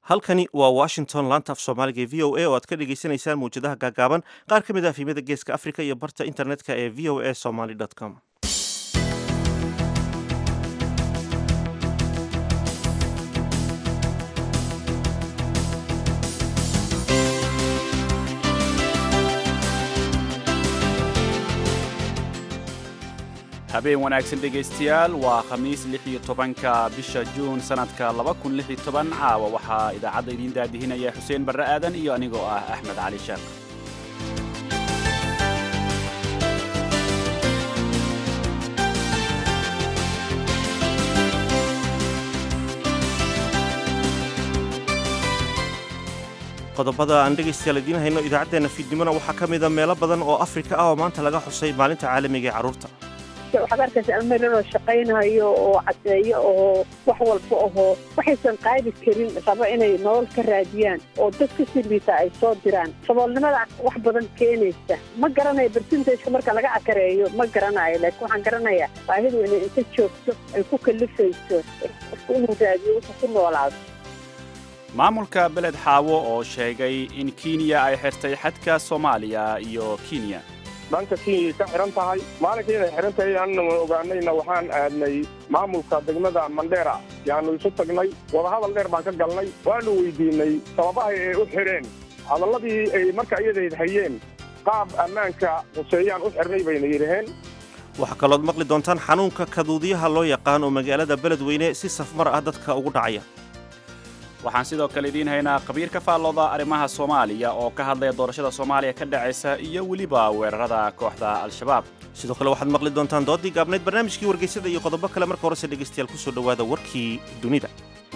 halkani waa washington laanta af soomaaliga ee v o a oo aad ka dhagaysanaysaan mawjadaha gaagaaban qaar ka mid ah fiimada geeska africa iyo barta internetka ee v o a somaly com habeen wanaagsan dhegaystayaal waa khamiis lix iyo tobanka bisha juun sannadka laba kun lix iyo toban caawa waxaa idaacadda idiin daadihinaya xuseen barre aadan iyo anigoo ah axmed cali sheekh qodobada aan dhegaystayaal idiin hayno idaacaddeenna fiidnimona waxaa ka mida meelo badan oo afrika ah oo maanta laga xusay maalinta caalamiga ee carruurta waxaad arkaysa ameeloo shaqaynayo oo caddeeyo oo wax walba ahoo waxaysan qaadi karin raba inay nolol ka raadiyaan oo dad ka siliita ay soo diraan saboolnimada wax badan keenaysa ma garanayo bersintajka marka laga akareeyo ma garanayo laakiin waxaan garanayaa baahidu inay inta joogto ay ku kalifayso qofku inuu raadiyo wuxuu ku noolaado maamulka beled xaawo oo sheegay in kenya ay xirtay xadka soomaaliya iyo kenya dhanka kenyay ka xihan tahay maalinka inay xihan tahay aanna ogaanayna waxaan aadnay maamulka degmada mandheera yaanu isu tagnay wadahadal dheer baan ka galnay waanu weydiinay sababahay ay u xidheen hadalladii ay marka iyadayd hayeen qaab ammaanka huseeyaan u xirnay bayna yidhaheen waxaa kalood maqli doontaan xanuunka kaduudiyaha loo yaqaan oo magaalada beledweyne si safmar ah dadka ugu dhacaya waxaan sidoo kale idiin haynaa khabiir ka faallooda arrimaha soomaaliya oo ka hadlaya doorashada soomaaliya ka dhacaysa iyo weliba weerarada kooxda al-shabaab sidoo kale waxaad maqli doontaan doodii gaabnayd barnaamijkii wargeysada iyo qodobo kale marka horese dhegaystayaal kusoo dhowaada warkii dunida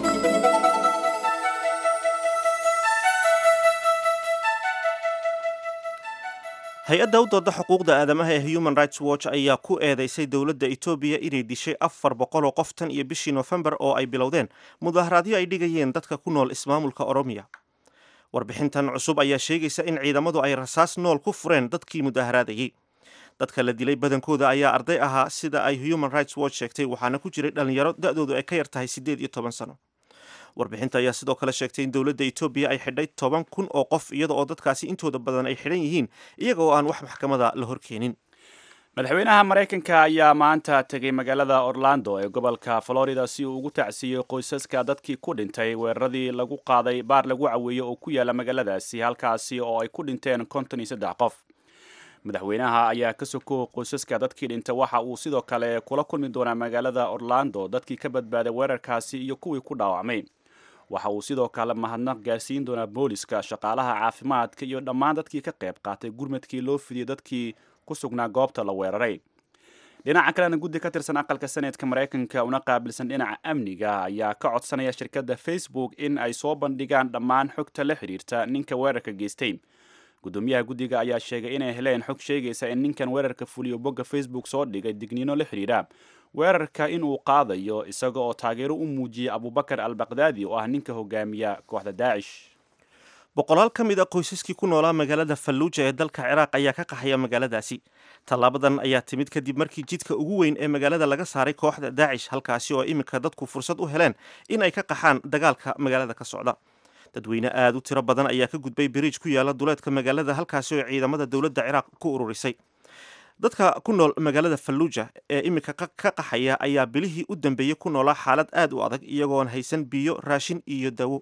hay-adda u dooda xuquuqda aadamaha ee human rights watch ayaa ku eedeysay dowladda etoobiya inay dishay afar boqol oo qof tan iyo bishii nofembar oo ay bilowdeen mudaharaadyo ay dhigayeen dadka ku nool ismaamulka oromiya warbixintan cusub ayaa sheegaysa in ciidamadu ay rasaas nool ku fureen dadkii mudaharaadayey dadka la dilay badankooda ayaa arday ahaa sida ay human rights watch sheegtay waxaana ku jiray dhallinyaro da-doodu ay ka yar tahay siddeed iyo toban sano warbixinta ayaa sidoo kale sheegtay in dowladda etoobiya ay xidhay toban kun oo qof iyada oo dadkaasi intooda badan ay xidhan yihiin iyaga oo aan wax maxkamada la horkeenin madaxweynaha maraykanka ayaa maanta tegay magaalada orlando ee gobolka florida si uu ugu tacsiiyey qoysaska dadkii ku dhintay weeraradii lagu qaaday baar lagu caweeyey oo ku yaala magaaladaasi halkaasi oo ay ku dhinteen konton iyo saddex qof madaxweynaha ayaa ka soko qoysaska dadkii dhintay waxa uu sidoo kale kula kulmi doonaa magaalada orlando dadkii ka badbaaday weerarkaasi iyo kuwii ku dhaawacmay waxa uu sidoo kale mahadnaq gaarsiin doonaa booliska shaqaalaha caafimaadka iyo dhammaan dadkii ka qayb qaatay gurmadkii loo fidiyey dadkii ku sugnaa goobta la weeraray dhinaca kalena guddi ka tirsan aqalka seneedka maraykanka una qaabilsan dhinaca amniga ayaa ka codsanaya shirkadda facebook in ay soo bandhigaan dhammaan xogta la xidhiirta ninka weerarka geystay gudoomiyaha guddiga ayaa sheegay inay heleen xog sheegaysa in ninkan weerarka fuliyo bogga facebook soo dhigay digniino la xidhiidha weerarka inuu qaadayo isaga oo taageero u muujiyey abubakar al bakdaadi oo ah ninka hogaamiya kooxda daacish boqolaal ka mid a qoysaskii ku noolaa magaalada falluuja ee dalka ciraaq ayaa ka qaxaya magaaladaasi tallaabadan ayaa timid kadib markii jidka ugu weyn ee magaalada laga saaray kooxda daacish halkaasi oo iminka dadku fursad u heleen in ay ka qaxaan dagaalka magaalada ka socda dadweyne aada u tiro badan ayaa ka gudbay biriij ku yaala duleedka magaalada halkaasi oo ciidamada dowladda ciraaq ku ururisay dadka ku nool magaalada falluuja ee iminka ka qaxaya ayaa bilihii u dambeeyey ku noolaa xaalad aad u adag iyagoon haysan biyo raashin iyo dawo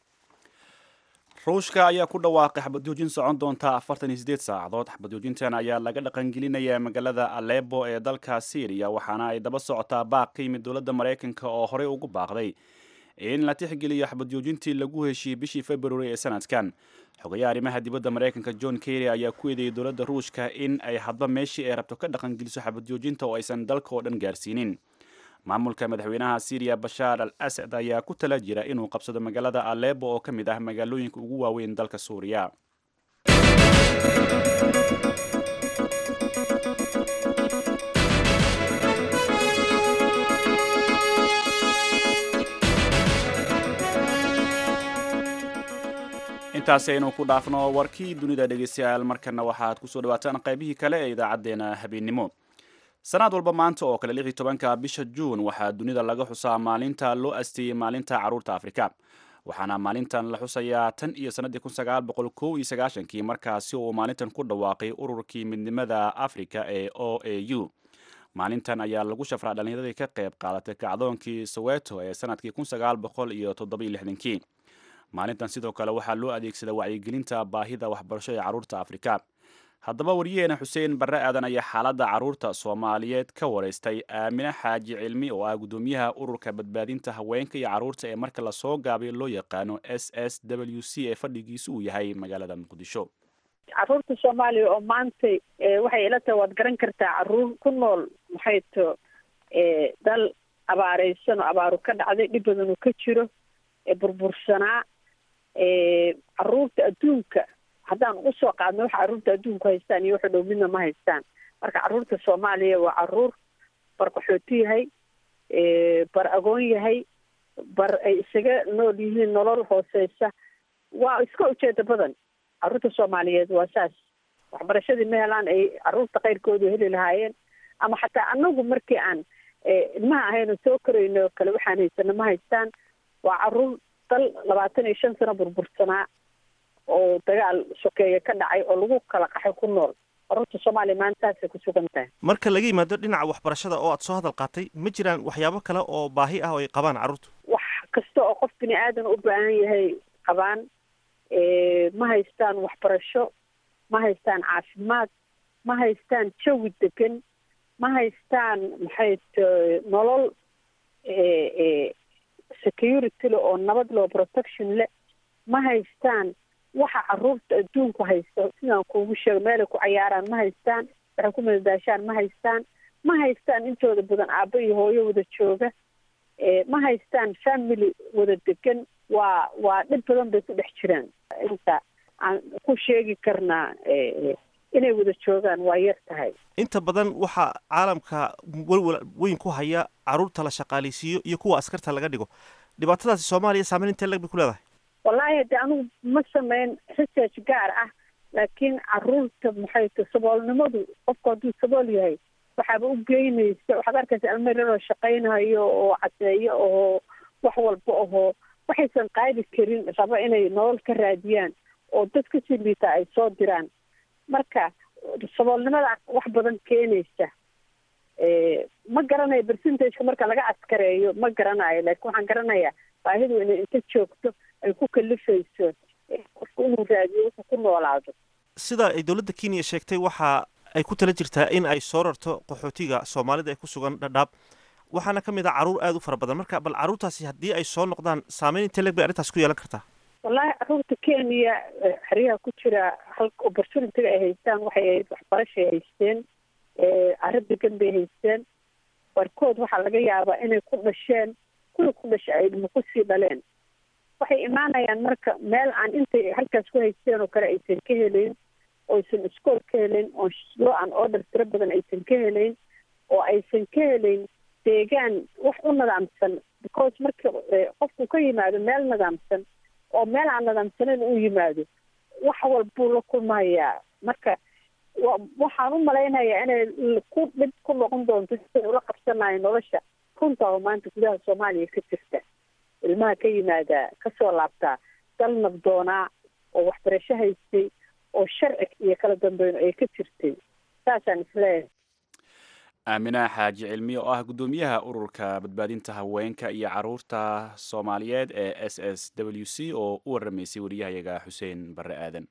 ruushka ayaa ku dhawaaqay xabadjoojin socon doonta afartan iyo sideed saacadood xabadjoojintan ayaa laga dhaqangelinaya magaalada alebo ee dalka syriya waxaana ay daba socotaa baaq ka yimid dowladda maraykanka oo horey ugu baaqday in la tixgeliyo xabadjoojintii lagu heshiiyey bishii february ee sanadkan xogayaha arrimaha dibadda maraykanka john kerry ayaa ku eedeeyey dowladda ruushka in ay hadba meeshii ay rabto ka dhaqangeliso xabadjoojinta oo aysan dalka oo dhan gaarsiinin maamulka madaxweynaha syriya bashaar al asad ayaa ku tala jira inuu qabsado magaalada alebo oo ka mid ah magaalooyinka ugu waaweyn dalka suuriya intaasi aynu ku dhaafno warkii dunida dhegeystayaal markana waxaad kusoo dhawaataan qaybihii kale ee idaacaddeenna habeennimo sanad walba maanta oo kale lix iyo tobanka bisha juun waxaa dunida laga xusaa maalinta loo asteeyey maalinta carruurta afrika waxaana maalintan la xusayaa tan iyo sannaddii kun sagaal boqol kow iyo sagaashankii markaasi uu maalintan ku dhawaaqay ururkii midnimada africa ee o a u maalintan ayaa lagu shafraa dhallinyaradii ka qayb qaadatay kacdoonkii soweto ee sanadkii kun sagaal boqol iyo toddobiyo lixdankii maalintan sidoo kale waxaa loo adeegsadaa wacyigelinta baahida waxbarasho ee carruurta afrika haddaba wariyaheena xuseen barre aadan ayaa xaaladda carruurta soomaaliyeed ka waraystay aamine xaaji cilmi oo ah guddoomiyaha ururka badbaadinta haweenka iyo carruurta ee marka lasoo gaabay loo yaqaano s s w c ee fadhigiisu uu yahay magaalada muqdisho caruurta soomaaliya oo maanta waxay ila tahay waad garan kartaa caruur ku nool maxay to dal abaareysan oo abaaru ka dhacday dhib badan uu ka jiro burbursanaa caruurta adduunka haddaan ugu soo qaadno waxa carruurta adduunku haystaan iyo waxa dhow midna ma haystaan marka carruurta soomaaliya waa caruur bar qaxooti yahay bar agoon yahay bar ay isaga nool yihiin nolol hooseysa waa iska ujeeda badan carruurta soomaaliyeed waa saas waxbarashadii ma helaan ay carruurta keyrkoodu heli lahaayeen ama xataa anagu markii aan ilmaha ahayno soo korayno o kale waxaan haysano ma haystaan waa caruur dal labaatan iyo shan sano burbursanaa oo dagaal sokeeye ka dhacay oo lagu kala qaxay ku nool carruurta soomaaliya maantaasay ku sugan tahay marka laga yimaado dhinaca waxbarashada oo aad soo hadal qaatay ma jiraan waxyaabo kale oo baahi ah oo ay qabaan carruurtu wax kasta oo qof bini aadan u baahan yahay qabaan ma haystaan waxbarasho ma haystaan caafimaad ma haystaan jawi degan ma haystaan maxay t nolol security le oo nabad loo protection le ma haystaan waxa caruurta adduunku haysto sidaan kuugu sheego meelay ku cayaaraan ma haystaan waxay ku madadaashaan ma haystaan ma haystaan intooda badan aabbo iyo hooyo wada jooga ma haystaan family wada degan waa waa dhib badan bay ku dhex jiraan inta aan ku sheegi karnaa inay wada joogaan waa yar tahay inta badan waxaa caalamka welwel weyn ku haya carruurta la shaqaaleysiiyo iyo kuwa askarta laga dhigo dhibaatadaasi soomaaliya saameyn intee leg bay ku leedahay wallaahi hadde anigu ma sameyn research gaar ah laakiin caruurta maxay ta saboolnimadu qofku hadduu sabool yahay waxaaba u geynaysa waxaad arkaysa almeriroo shaqaynayo oo cadeeyo oo wax walba ahoo waxaysan qaadi karin raba inay nolol ka raadiyaan oo dad kasii liita ay soo diraan marka saboolnimada wax badan keenaysa ma garanayo percentageka marka laga askareeyo ma garanayo laakiin waxaan garanayaa baahidu inay inta joogto ay ku kalifayso qofku inuu raadiyo wuxuu ku noolaado sida ay dowladda kenya sheegtay waxa ay ku tala jirtaa in ay soo rarto qaxootiga soomaalida ee ku sugan dhadhaab waxaana ka mid ah carruur aada u fara badan marka bal carruurtaasi haddii ay soo noqdaan saameyn intee leg bay arrintaas ku yeelan kartaa wallaahi carruurta kenya xeryaha ku jira halka opportunityga ay haystaan waxay ahayd waxbarashay haysteen arrin degan bay haysteen barkood waxaa laga yaabaa inay ku dhasheen kuwii ku dhashay ay ilmo kusii dhaleen waxay imaanayaan marka meel aan intay halkaas ku haysteen oo kale aysan ka helayn oysan iskool ka helayn oo law an order tiro badan aysan ka helayn oo aysan ka helayn deegaan wax u nidaamsan because marka qofku ka yimaado meel nidaamsan oo meel aan nidaamsaneyn u yimaado wax walbuu la kulmayaa marka waxaan u malaynayaa inay ku dhib ku noqon doonto siday ula qabsanayo nolosha runta oo maanta gudaha soomaaliya ka jirta ilmaha ka yimaada kasoo laabtaa dal nabdoonaa oo waxbarasho haystay oo sharci iyo kala dambeyn ay ka jirtay saasaan isleeyahay aaminaha xaaji cilmi oo ah guddoomiyaha ururka badbaadinta haweenka iyo caruurta soomaaliyeed ee s s w c oo u waramaysay wariyahayaga xuseen barre aadan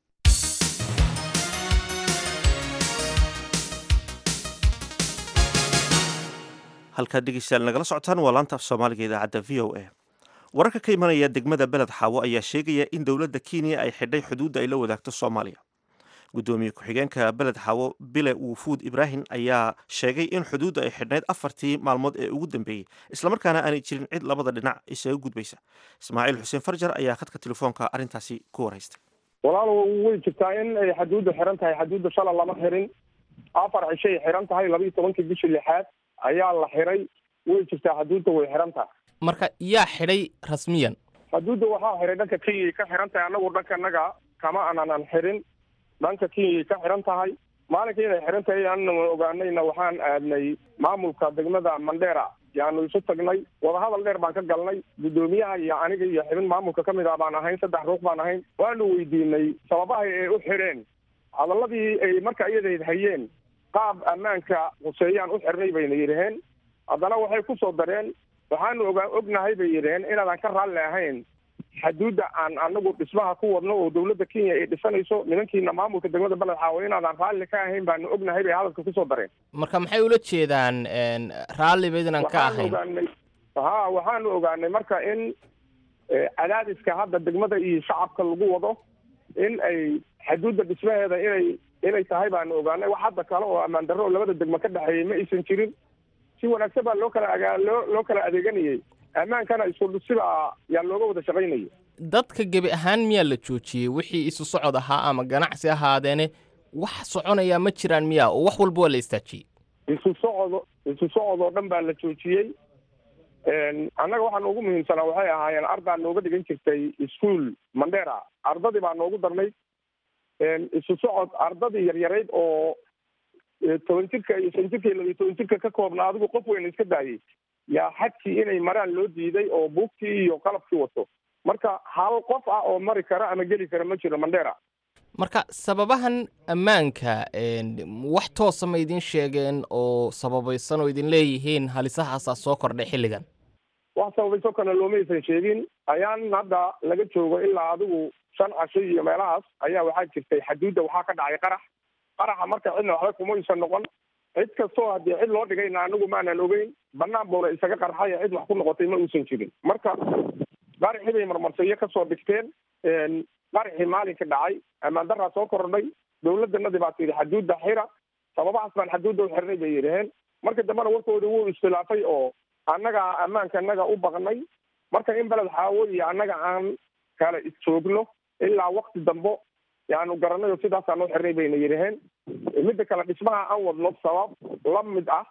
halkaad dhegeystayaal nagala socotaan waa laanta af soomaaliga idaacadda v o a wararka ka imanaya degmada beled xaawo ayaa sheegaya in dowladda kenya ay xidhay xuduudda ay la wadaagto soomaaliya guddoomiye ku-xigeenka beled xaawo bile wufuud ibraahim ayaa sheegay in xuduudda ay xidhnayd afartii maalmood ee ugu dambeeyey islamarkaana aanay jirin cid labada dhinac isaga gudbaysa ismaaciil xuseen farjar ayaa khadka telefoonka arrintaasi ku waraystay walaal way jirtaa in ay xaduudda xiran tahay xaduudda shala lama xirin afar cishay xiran tahay laba iyo tobankii bishii lixaad ayaa la xiray way jirtaa xaduudda way xiran tahay marka yaa xidhay rasmiyan xaduudda waxaa xiray dhanka kenyay ka xiran tahay annagu dhankanaga kama aanan xirin dhanka kenyay ka xiran tahay maalinkii inay xiran tahay anna ogaanayna waxaan aadnay maamulka degmada mandheera yaanu isu tagnay wadahadal dheer baan ka galnay guddoomiyaha iyo aniga iyo xibin maamulka ka mid ah baan ahayn saddex ruux baan ahayn waanu weydiinay sababahay ay u xireen hadaladii ay marka iyadayd hayeen qaab ammaanka huseeyaan u xirnay bayna yidhaheen haddana waxay ku soo dareen waxaanu ogaa ognahay bay yidhaheen inaadan ka raalli ahayn xaduudda aan anagu dhismaha ku wadno oo dawladda kenya ay dhisanayso nimankiina maamulka degmada beled xaawo inaadan raalli ka ahayn baanu ognahay bay hadalka kusoo dareen marka maxay ula jeedaan raalli baydnan ka waxaanu ahayn ogaanay ha waxaanu ogaanay marka in eh, cadaadiska hadda degmada iyo shacabka lagu wado in ay xaduudda dhismaheeda inay inay tahay baanu ogaanay wax hadda kale oo ammaan darro oo labada degmo ka dhexeeyay ma aysan jirin si wanaagsan baa loo kala agaa loo loo kala adeeganayay ammaankana isku sibaa yaa looga wada shaqaynayay dadka gebi ahaan miyaa la joojiyey wixii isu socod ahaa ama ganacsi ahaadeene wax soconaya ma jiraan miyaa oo wax walba waa la istaajiyey isu socod isu socod oo dhan baa la joojiyey annaga waxaa noogu muhiimsanaa waxay ahaayeen ardaa nooga dhigan jirtay ischool mandera ardadii baa noogu darnayd isu socod ardadii yaryarayd oo eh, toban jirka iyo shan jirka iyo labiyo toban jirka ka koobna adigu qof weyn iska daayay yaa xadkii inay maraan loo diiday oo buugtii iyo qalabkii wato marka hal qof ah oo mari kara ama geli kara ma jiro mandera marka sababahan ammaanka een, wax toosa ma idin sheegeen oo sababaysan oo idin leeyihiin halisahaasaa soo kordhay xilligan wax sababayso kale loomaysan sheegin ayaan hadda laga joogo ilaa adigu shan casho iyo meelahaas ayaa waxaa jirtay xaduudda waxaa ka dhacay qarax qaraxa marka cidna waxba kumaysan noqon cid kastoo haddii cid loo dhigayna anagu maanan ogeyn banaan buuna isaga qarxaya cid wax ku noqotay ma uusan jirin marka qaraxii bay marmarsiyo kasoo dhigteen qaraxii maalinka dhacay ammaan daraa soo kordhay dawladdanadii baa tidhi xaduudda xira sababahaas baan xaduudda u xirnay bay yidhaheen marka dambena warkooda wuu iskhilaafay oo annaga ammaanka annaga u baqnay marka in beled xaawo iyo annaga aan kala isjoogno ilaa wakti dambo yaanu garanay oo sidaasaan u xirnay bayna yidhaheen midda kale dhismaha aan wadno sabab la mid ah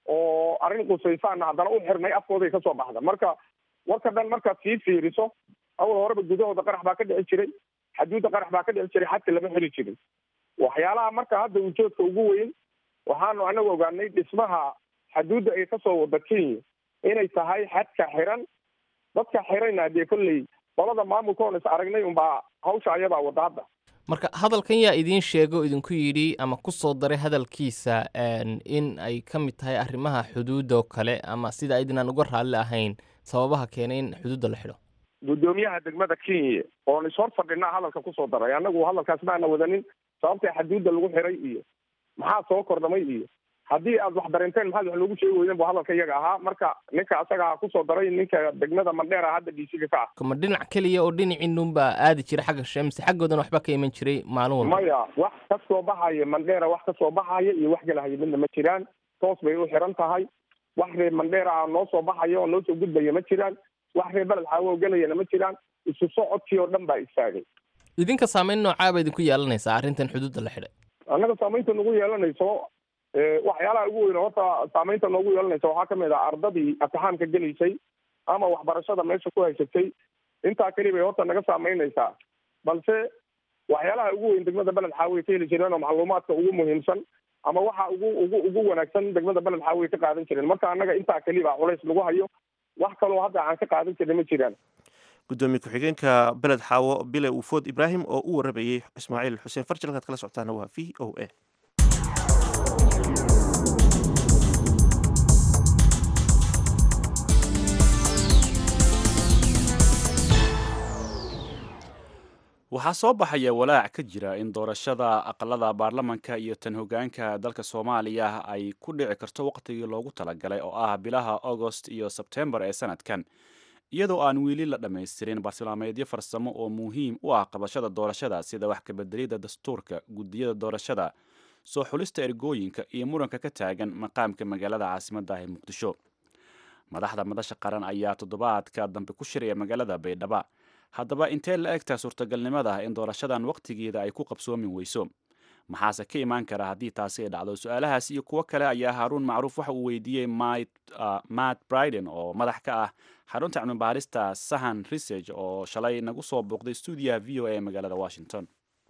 oo arrin qusaysaana haddana u xirnay afkooday kasoo baxda marka warka dhan markaad sii fiiriso awal horeba gudahooda qarax baa ka dhici jiray xaduudda qarax baa ka dhici jiray xadka lama xiri jirin waxyaalaha marka hadda ujoodka ugu weyn waxaanu anagu ogaanay dhismaha xaduudda ay kasoo wada kenya inay tahay xadka xiran dadka xirayna dee kolley qolada maamulka oon is aragnay unbaa hawsha ayadaa wada hadda marka hadalkan yaa idiin sheega oo idinku yidhi ama ku soo daray hadalkiisa een, in ay ka mid tahay arrimaha xuduudda oo kale ama sida aydinaan uga raalli ahayn sababaha keenay in xuduudda la xidho guddoomiyaha degmada kenya oon ishor fadhinaa hadalka kusoo daray annagu hadalkaas maana wadanin sababta xaduudda lagu xiray iyo maxaa soo kordhamay iyo haddii aad wax dareenteen maxaad wax loogu sheegi weydeen bu hadalka iyaga ahaa marka ninka asagaa kusoo daray ninka degmada mandheera hadda dhiisiga ka ah ma dhinac keliya oo dhinaciinunbaa aadi jira xagga sheemse xaggoodan waxba ka iman jiray maalin walba maya wax ka soo baxaya mandheera wax ka soo baxaya iyo wax galahaya midna ma jiraan toos bay u xiran tahay wax reer mandheera ah noo soo baxaya oo noo soo gudbaya ma jiraan wax reer beled xaawo gelayana ma jiraan isu socodkii oo dhan baa istaagay idinka saameyn noocaaba idinku yeelanaysaa arrintan xuduudda la xidhay annaga saamaynta nagu yeelanayso eh, waxyaalaha ugu weyn horta saamaynta noogu yeelanaysa waxaa kamid ah ardadii imtixaanka gelaysay ama waxbarashada meesha ku haysatay intaa keli bay horta naga saamaynaysaa balse waxyaalaha ugu weyn degmada beled xaawiye ka heli jireen oo macluumaadka ugu muhiimsan ama waxa ugu ugu ugu wanaagsan degmada beled xaawiye ka qaadan jireen marka annaga intaa keli baa culays lagu hayo wax kaloo hadda aan ka qaadan jirin ma jiraan gudoomiye ku-xigeenka beled xaawo bile ufood ibraahim oo u warabayey ismaaciil xuseen farjil halkaad kala socotaana waa v o a waxaa soo baxaya walaac ka jira in doorashada aqalada baarlamanka iyo tan hogaanka dalka soomaaliya ay ku dhici karto waqtigii loogu talagalay oo ah bilaha agost iyo sebtembar ee sanadkan iyadoo aan weli la dhammaystirin bartilmaameedyo farsamo oo muhiim u ah qabashada doorashada sida wax kabedelida dastuurka gudiyada doorashada soo xulista ergooyinka iyo muranka ka taagan maqaamka magaalada caasimadda ah ee muqdisho madaxda madasha qaran ayaa toddobaadka dambe ku shiraya magaalada baydhaba haddaba intee la egtaa suurtagalnimada in doorashadan waqtigeeda ay ku qabsoomi weyso maxaase ka imaan kara haddii taasi ay dhacdo su-aalahaas iyo kuwo kale ayaa haaruun macruuf waxa uu weydiiyey matt briden oo madax ka ah xarunta cilmibaarista sahan research oo shalay nagu soo booqday stuudiyaha v o a ee magaalada washington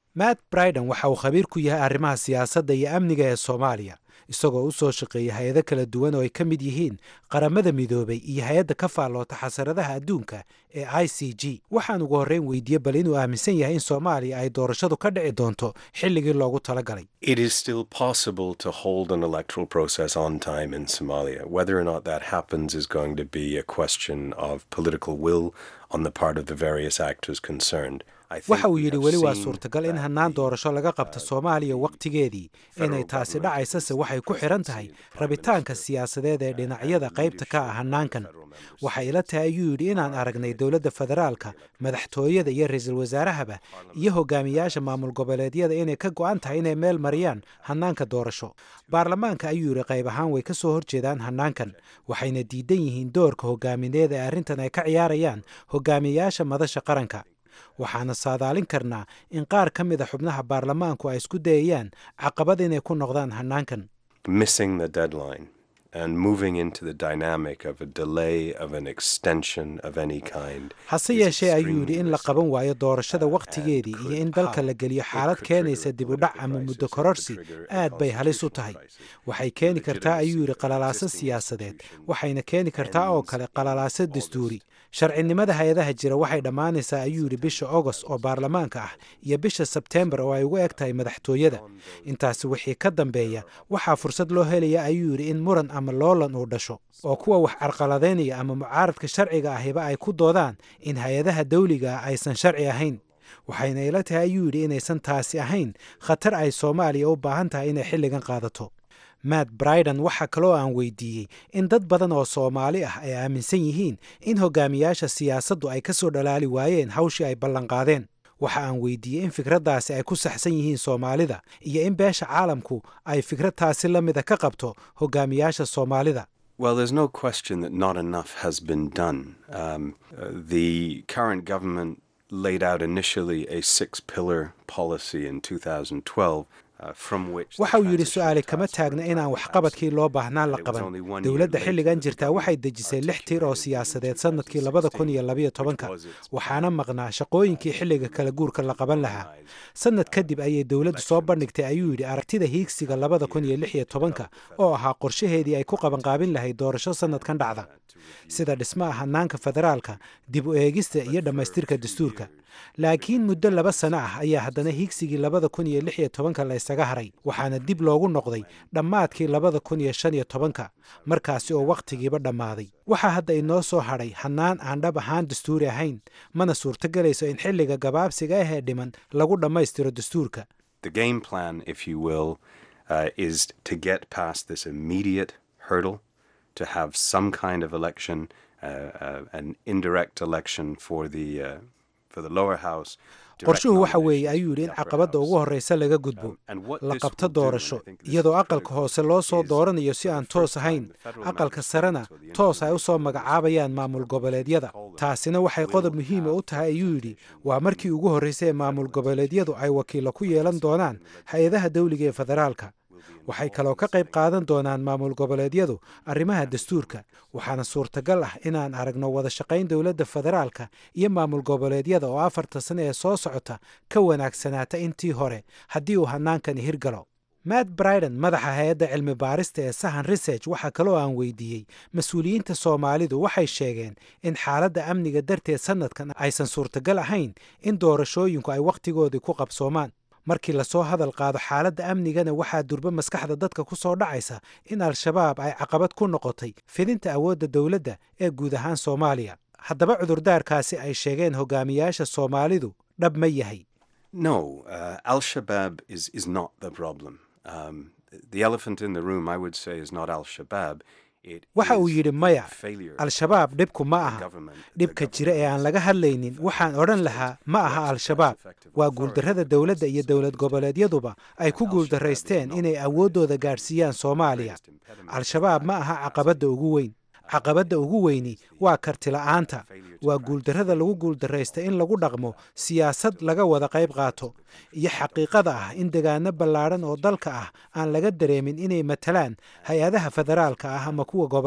matt briden waxa uu khabiir ku yahay arrimaha siyaasadda iyo amniga ee soomaaliya isagoo u soo shaqeeyay hay-ado kala duwan oo ay ka mid yihiin qaramada midoobay iyo hay-adda ka faalloota xasaradaha adduunka ee i c g waxaan ugu horreyn weydiiyey bal inuu aaminsan yahay in soomaaliya ay doorashadu ka dhici doonto xilligii loogu talagalay It is still possible to hold an electoral process on time in Somalia. Whether or not that happens is going to be a question of political will on the part of the various actors concerned. I think waxa uu we yidhi have weli waa seen suurtagal in that hannaan the, doorasho laga qabto uh, soomaaliya wakhtigeedii inay federal taasi government dhacaysase is waxay ku the xiran tahay presidency, the prime rabitaanka minister, siyaasadeed ee uh, dhinacyada and qaybta ka ah leadership of hannaankan federal member waxay states. ila tahay ayuu yidhi inaan aragnay dowladda federaalka madaxtooyada iyo ra-iisul wasaarahaba iyo hogaamiyaasha maamul goboleedyada inay ka go'an tahay inay meel mariyaan hannaanka doorasho baarlamaanka ayuu yidhi qayb ahaan way ka soo horjeedaan hannaankan waxayna diidan yihiin doorka hogaamineed ee arrintan ay ka ciyaarayaan hogaamiyaasha madasha qaranka waxaana saadaalin karnaa in qaar ka mid a xubnaha baarlamaanku ay isku dayayaan caqabad inay ku noqdaan hannaankan missing the deadline and moving into the dynamic of a delay of an extension of any kind. hase is yeeshee ayuu yidhi extremely in la risky. qaban waayo doorashada uh, wakhtigeedii and iyo could in dalka how la geliyo it xaalad could keenaysa trigger dib u dhac political ama crisis, muddo it could kororsi trigger a aad bay halis u constitutional tahay crisis. waxay keeni kartaa ayuu yidhi legitimacy of qalalaaso existing siyaasadeed institutions waxayna keeni kartaa oo ends kale in qalalaaso August. dastuuri sharcinimada hay-adaha jira waxay dhammaanaysaa ayuu yidhi bisha ogost oo baarlamaanka ah iyo bisha sebteembar oo ay ugu eg tahay madaxtooyada intaasi wixii ka dambeeya waxaa fursad loo helaya ayuu yidhi in muran ama loolan uu dhasho oo kuwa wax carqaladaynaya ama mucaaradka sharciga ahiba ay ku doodaan in hay-adaha dawliga ah aysan sharci ahayn waxayna ila tahay ayuu yidhi inaysan taasi ahayn khatar ay soomaaliya u baahan tahay inay xilligan qaadato matt briden waxaa kaloo aan weydiiyey in dad badan oo soomaali ah ay aaminsan yihiin in hogaamiyaasha siyaasaddu ay ka soo dhalaali waayeen hawshii ay ballanqaadeen waxa aan weydiiyey in fikraddaasi ay ku saxsan yihiin soomaalida iyo in beesha caalamku ay fikrad taasi la mida ka qabto hogaamiyaasha soomaalida Well, there's no question that not enough has been done. Um, uh, the current government laid out initially a six pillar policy in 2012. Uh, from which the waxa uu yidhi transition su-aali kama task taagna force inaan was waxqabadkii loo baahnaa la And it was qaban only one year dowladda later xilligan that the jirtaa waxay government dejisay lix tiir oo articulated in siyaasadeed sannadkii labada kun iyo 2016, labayo tobanka which was its waxaana maqnaa shaqooyinkii xilliga kala guurka la qaban lahaa sannad kadib ayay dowladdu soo bandhigtay ayuu yidhi aragtida hiigsiga labada kun iyo lix iyo tobanka oo ahaa qorshaheedii ay ku qabanqaabin lahayd doorasho sannadkan dhacda sida dhismaha hannaanka federaalka dib u eegista iyo dhammaystirka dastuurka laakiin muddo laba sano ah ayaa haddana hiigsigii labada kun iyo lix iyo tobanka la ysaga haray waxaana dib loogu noqday dhammaadkii labada kun iyo shan iyo tobanka markaasi oo wakhtigiiba dhammaaday waxaa hadda inoo soo hadhay hannaan aan dhab ahaan dastuuri ahayn mana suurtogelayso in xilliga gabaabsiga ah ee dhiman lagu dhammaystiro dastuurka The game plan, if you will, uh, is to get past this immediate hurdle, to have some kind of election, uh, uh, an indirect election for the uh, for the lower house. direct qorshuhu waxa weeye nominations ayuu for yidhi the in upper caqabadda ugu house. horreysa laga gudbo Um, and what la this qabto will do, and I doorasho think this iyadoo is aqalka critical, hoose loo soo is dooranayo si for the aan first toos time ahayn the federal aqalka member sarena states or the toos ay u soo intermediate magacaabayaan maamul goboleedyada taasina waxay qodob muhiima u tahay ayuu yidhi waa markii ugu horreysay ee maamul goboleedyadu ay wakiilo ku yeelan doonaan hay-adaha dawliga ee federaalka waxay kaloo ka qayb qaadan doonaan maamul goboleedyadu arrimaha dastuurka waxaana suurtagal ah inaan aragno wada shaqayn dowladda federaalka iyo maamul goboleedyada oo afarta sano ee soo socota ka wanaagsanaata intii hore haddii uu hannaankani hirgalo matt briden madaxa hay-adda cilmi baarista ee sahan research waxaa kaloo aan weydiiyey mas-uuliyiinta soomaalidu waxay sheegeen in xaaladda amniga darteed sannadkan aysan suurtagal ahayn in doorashooyinku ay wakhtigoodii ku qabsoomaan markii lasoo hadal qaado xaaladda amnigana waxaa durba maskaxda dadka ku soo dhacaysa in al-shabaab ay caqabad ku noqotay fidinta awoodda dowladda ee guud ahaan soomaaliya haddaba cudurdaarkaasi ay sheegeen hogaamiyaasha soomaalidu dhab ma yahay No, uh, Al Shabaab is, is not the problem. Um, the elephant in the room, I would say, is not Al Shabaab. It waxa uu is yidhi maya the failure al-shabaab dhibku ma the aha government- the dhibka jira ee aan laga hadlaynin waxaan odhan lahaa ma aha al-shabaab waa guuldarrada dowladda iyo dowlad goboleedyaduba ay ku guuldarraysteen inay awooddooda gaadhsiiyaan soomaaliya al-shabaab ma aha caqabadda ugu weyn caqabadda ugu weyni waa kartila'aanta waa guuldarrada lagu guuldarraysta in lagu dhaqmo siyaasad laga wada qayb qaato iyo xaqiiqada ah in degaano ballaadhan oo dalka ah aan laga dareemin inay matalaan hay-adaha federaalka ah ama kuwa gobollada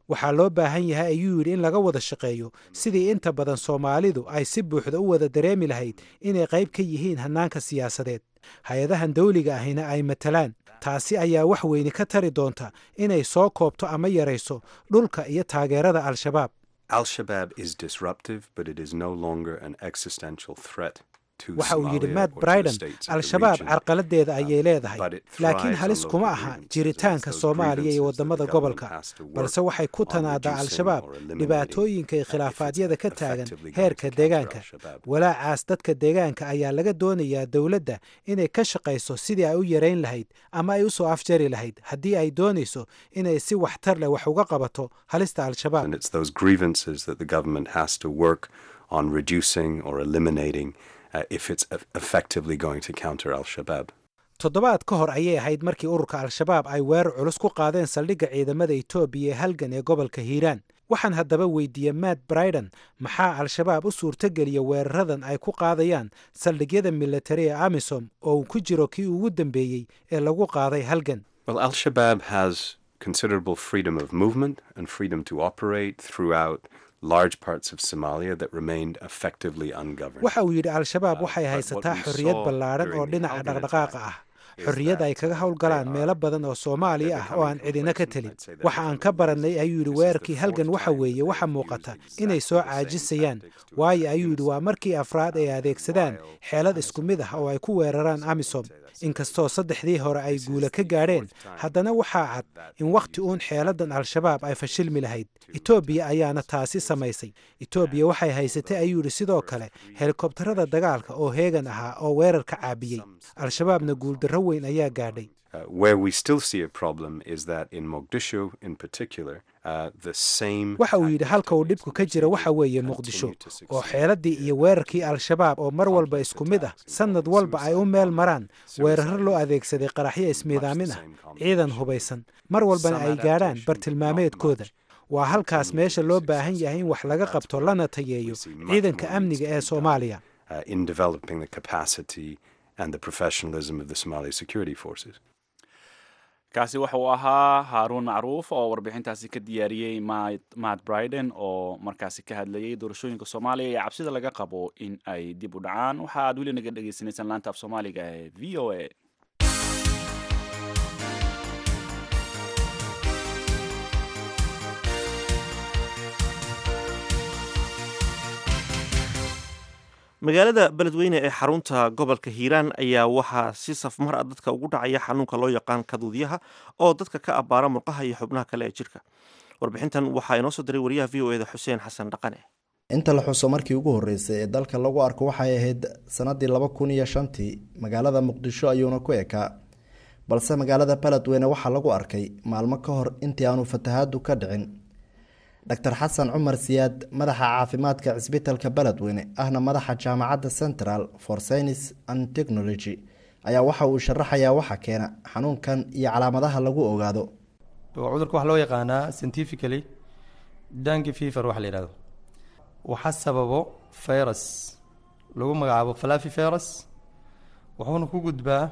waxaa loo baahan yahay ayuu yidhi in laga wada shaqeeyo sidii inta badan soomaalidu ay si buuxda u wada dareemi lahayd inay qayb ka yihiin hannaanka siyaasadeed hay-adahan dawliga ahina ay matalaan taasi ayaa wax weyne ka tari doonta inay soo koobto ama yarayso dhulka iyo taageerada al-shabaab Al-Shabaab is disruptive, but it is no longer an existential threat to waxa uu yidhi Somalia matt or to the briden states of the al-shabaab region. carqaladeeda ayay leedahay but it laakiin thrives halis on kuma local aha grievances, jiritaanka and it's those soomaaliya iyo grievances that wadamada the gobolka government has to work balse waxay ku on tanaadaa reducing al-shabaab or eliminating, dhibaatooyinka iyo uh, if khilaafaadyada it's ka taagan effectively going heerka to counter deegaanka al-Shabaab. walaacaas dadka deegaanka ayaa laga doonayaa dowladda inay ka shaqayso sidii ay u yarayn lahayd ama ay u soo afjari lahayd haddii ay doonayso inay si waxtar leh wax uga qabato halista al-shabaab And it's those grievances that the government has to work on reducing or eliminating uh, if it's eff- effectively going to counter Al Shabaab. toddobaad ka hor ayay ahayd markii ururka al-shabaab ay weerar culus ku qaadeen saldhigga ciidamada etoobiya ee halgan ee gobolka hiiraan waxaan haddaba weydiiyey matt briden maxaa al-shabaab u suurtogeliya weeraradan ay ku qaadayaan saldhigyada militari ee amisom oo uu ku jiro kii ugu dambeeyey ee lagu qaaday halgan Well, Al Shabaab has considerable freedom of movement and freedom to operate throughout large parts of Somalia that remained effectively ungoverned. waxa uu yidhi al-shabaab Uh, waxay but what haysataa we xorriyad saw ballaaran oo during the dhinaca Halgan dhaqdhaqaaqa attack ah is xorriyad ay that, kaga uh, howlgalaan they meelo are- badan oo soomaaliya they're ah oo aan becoming cidina ka complacent. telin I'd say they're waxa aan ka becoming barannay complacent. ayuu yidhi This is the weerarkii halgan fourth waxa time weeye that waxa they've muuqata used inay exactly soo the same caajisayaan tactics to waayo attack ayuu yidhi waa innocent, markii afraad ay uh, adeegsadaan wild xeelad isku mid ah oo ay ku weeraraan amisom inkastoo saddexdii hore ay guula ka gaadheen haddana waxaa cad in wakhti uun xeeladan al-shabaab ay fashilmi lahayd etoobiya ayaana taasi samaysay etoobiya waxay haysatay ayuu yidhi sidoo kale helikobtarada dagaalka oo heegan ahaa oo weerar ka caabiyey al-shabaabna guuldarro weyn ayaa gaadhay Uh, where we still see a problem is that in Mogadishu, in particular, uh, the same. waxa uu yidhi halka uu dhibku ka jira waxa weeye muqdisho oo xeeladii iyo weerarkii al-shabaab oo mar walba isku mid ah sannad walba ay u meel maraan weeraro loo adeegsaday qaraxyo ismiidaamin ah ciidan hubaysan mar walbana ay gaadhaan bartilmaameedkooda waa halkaas meesha loo baahan yahay in wax laga qabto lana tayeeyo ciidanka amniga ee soomaaliya uh, in developing the capacity and the professionalism of the Somali security forces. kaasi waxa uu ahaa haaruun macruuf oo warbixintaasi ka diyaariyey Matt- matt briden oo markaasi ka hadlayay doorashooyinka soomaaliya iyo cabsida laga qabo in ay dib u dhacaan waxa aad weli naga dhagaysanaysaan laanta af soomaaliga ee v o a magaalada beledweyne ee xarunta gobolka hiiraan ayaa waxaa si safmar ah dadka ugu dhacaya xanuunka loo yaqaan kaduudyaha oo dadka ka abbaara murqaha iyo xubnaha kale ee jirka warbixintan waxaa inoo soo diray wariyaha v o eda xuseen xasan dhaqane inta la xuso markii ugu horreysay ee dalka lagu arko waxay ahayd sanadii laba kun iyo shantii magaalada muqdisho ayuuna ku ekaa balse magaalada beledweyne waxaa lagu arkay maalmo ka hor intii aanu fatahaadu ka dhicin dr xasan cumar siyaad madaxa caafimaadka cisbitalka beledweyne ahna madaxa jaamacadda central for science and technology ayaa waxa uu sharaxayaa waxa keena xanuunkan iyo calaamadaha lagu ogaado cudurka waxaa loo yaqaanaa scientifically dangi fever waxa la yihahdo waxaa sababo virus lagu magacaabo falafi virus wuxuuna ku gudbaa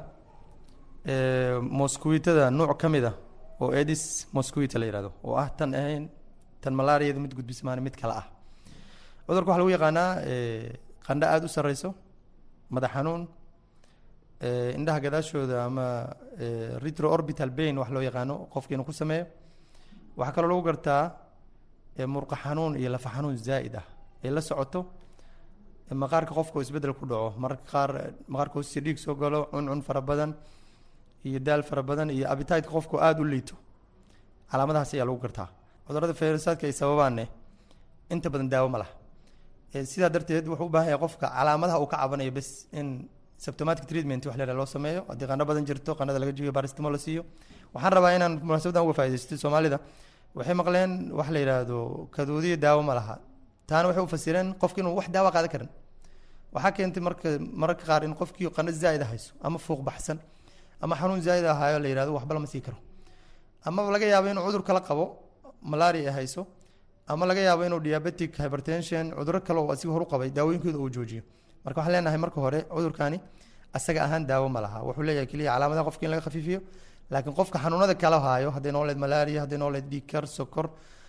mosquitada nuuc ka mid ah oo edis mosquito la yihahdo oo ah tan ahayn tan malaariyada mid gudbismaan mid kale ah cudurka waxaa lagu yaqaanaa qandho aada u sareyso madax xanuun indhaha gadaashooda ama retro orbital bain wax loo yaqaano qofka inuu ku sameeyo waxaa kaloo lagu gartaa murqa xanuun iyo lafa xanuun zaa'id ah ay la socoto maqaarka qofka oo isbeddel ku dhaco mararka qaar maqaarka hoostiisa dhiig soo galo cuncun fara badan iyo daal fara badan iyo abitideka qofka aada u liito calaamadahaas ayaa lagu gartaa cudurada fayrasaadka ay sababaanne inta badan daawo ma laha sidaa darteed wuxuu u baahan yahay qofka calaamadaha uu ka cabanayo bes in symptomatic treatment wax la loo sameeyo haddii qandho badan jirto qandhada laga jibiyo baristimo la siiyo waxaan rabaa inaan munaasabadan uga faaidaysto soomaalida waxay maqleen wax la yidhaahdo kaduudiya daawo ma laha taana waxay u fasireen qofki inuu wax daawo qaadan karin waxaa keentay marka mararka qaar in qofkii qandho zaa'id hayso ama fuuq baxsan ama xanuun zaa'id ahaayo la yidhahdo waxba lama sii karo ama laga yaabo inuu cudur kala qabo malaria ay hayso ama laga yaabo inuu diabetic hypertension cuduro kale oo asiga horu qabay daawooyinkooda uu joojiyo marka waxaan leenahay marka hore cudurkani asaga ahaan daawo ma laha wuxuu leeyahay keliya calaamadaha qofka in laga khafiifiyo laakiin qofka xanuunada kala haayo hadday nooleed malaria hadday nooleed dhiigkar sokor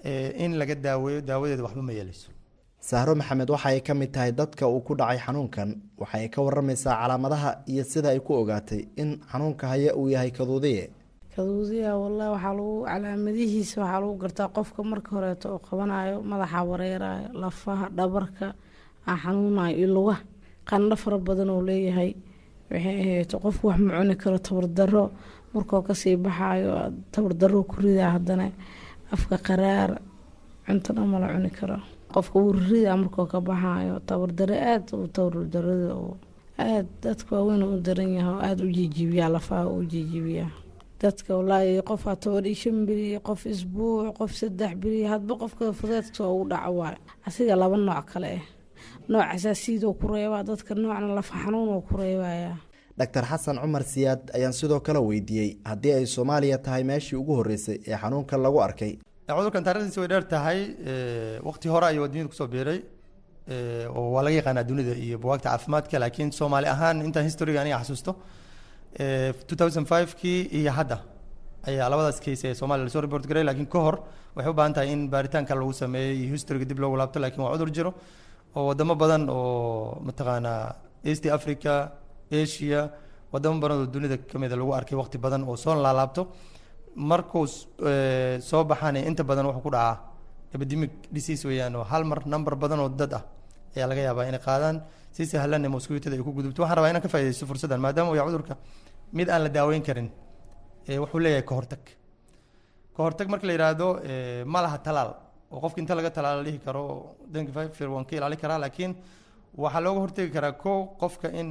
in laga daaweeyo daawadeeda waxba ma yeeleyso sahro maxamed waxa ay ka mid tahay dadka uu ku dhacay xanuunkan waxa ay ka waramaysaa calaamadaha iyo sida ay ku ogaatay in xanuunka haya uu yahay kaduudiye kaduudiya wallahi waxaa lagu calaamadihiisa waxaa lagu gartaa qofka marka horeeto oo qabanayo madaxa wareerayo lafaha dhabarka aa xanuunayo iyo lugaha qandho fara badan oo leeyahay waxay ahayd qofku wax ma cuni karo tabardaro markoo kasii baxayo tabardaro ku ridaa haddana afka qaraar cunto dhan mala cuni karo qofka wuu riridaa markoo ka baxayo tabardaro aada u tabardarada oo aada dadka waaweyn u daran yahay oo aada u jijibiyaa lafaha u jijibiyaa dadka walaahi qofaa toban iyo shan beri qof isbuuc qof saddex beri hadba qofka fudeedka ugu dhaco waayo asiga laba nooc kale ah nooc asaasiidoo ku reebaa dadka noocna lafa xanuun oo ku reebaya doctor xasan cumar siyaad ayaan sidoo kale weydiiyey haddii ay soomaaliya tahay meeshii ugu horreysay ee xanuunkan lagu arkay cudurkan taarikhdiisa way dheer tahay waqti hore ayuu addunyada kusoo biiray oo waa laga yaqaanaa dunida iyo buwaagta caafimaadka laakiin soomaali ahaan intaan historiga aniga xasuusto two thousand five kii iyo hadda ayaa labadaas case ee soomaaliya lasoo report garay laakiin ka hor waxay u baahan tahay in baaritaanka lagu sameeyo iyo historiga dib loogu laabto laakiin waa cudur jiro oo wadamo badan oo mataqaanaa east africa asia wadamo badan oo dunida kamida lagu arkay waqti badan oo soo laalaabto markuu soo baxaan inta badan wuxuu ku dhacaa epidemic disease weeyaan oo hal mar number badan oo dad ah ayaa laga yaabaa inay qaadaan si sahlan mosquitada ay ku gudubto waxaan rabaa inaan ka faaidaysto fursaddan maadaama uu yahay cudurka mid aan la daaweyn karin wuxuu leeyahay kahortag kahortag marka la yidhaahdo ma laha talaal oo qofka inta laga talaal la dhihi karo danka fir waan ka ilaali karaa laakiin waxaa looga hortegi karaa ko qofka in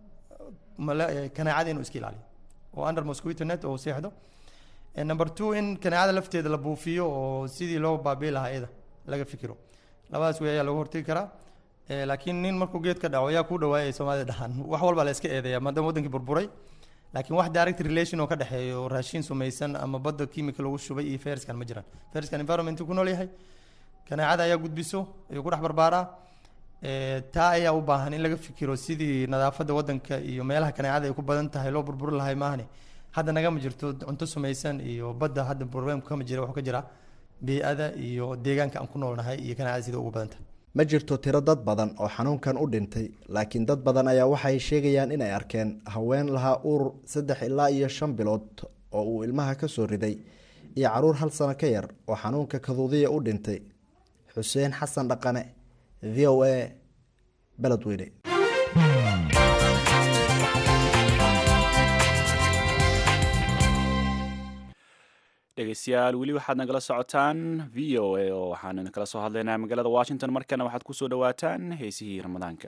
kanaacada inuu iska ilaaliyo oo under mosquito net oo seexdo number two in kanaacada lafteeda la buufiyo oo sidii loo baabii lahaa iyada laga fikiro labadaas wey ayaa looga hortegi karaa laakiin nin markuu geed ka dhaco yaa kuu dhawaaya ay soomaalida dhahaan wax walbaa la iska eedeeya maadaama wadankii burburay laakiin wax direct relation oo ka dhexeeyo raashin sumaysan ama badda chemical lagu shubay iyo fariskan ma jiraan fariskan environment ku nool yahay kanaacada ayaa gudbiso ayuu ku dhex barbaaraa taa ayaa u baahan in laga fikiro sidii nadaafadda wadanka iyo meelaha kanaacada ay ku badan tahay loo burburi lahay maahane hadda nagama jirto cunto sumaysan iyo badda hadda problemku kama jira wuxuu ka jira bey-ada iyo deegaanka aan ku noolnahay iyo kanaacada sida ugu badan tahay ma jirto tiro dad badan oo xanuunkan u dhintay laakiin dad badan ayaa waxay sheegayaan inay arkeen haween lahaa uur saddex ilaa iyo shan bilood oo uu ilmaha ka soo riday iyo caruur hal sano ka yar oo xanuunka kaduudiya u dhintay xuseen xasan dhaqane v o a beledweyne dhegeystayaal weli waxaad nagala socotaan v o a oo waxaan kala soo hadlaynaa magaalada washington markana waxaad kusoo dhawaataan heesihii ramadaanka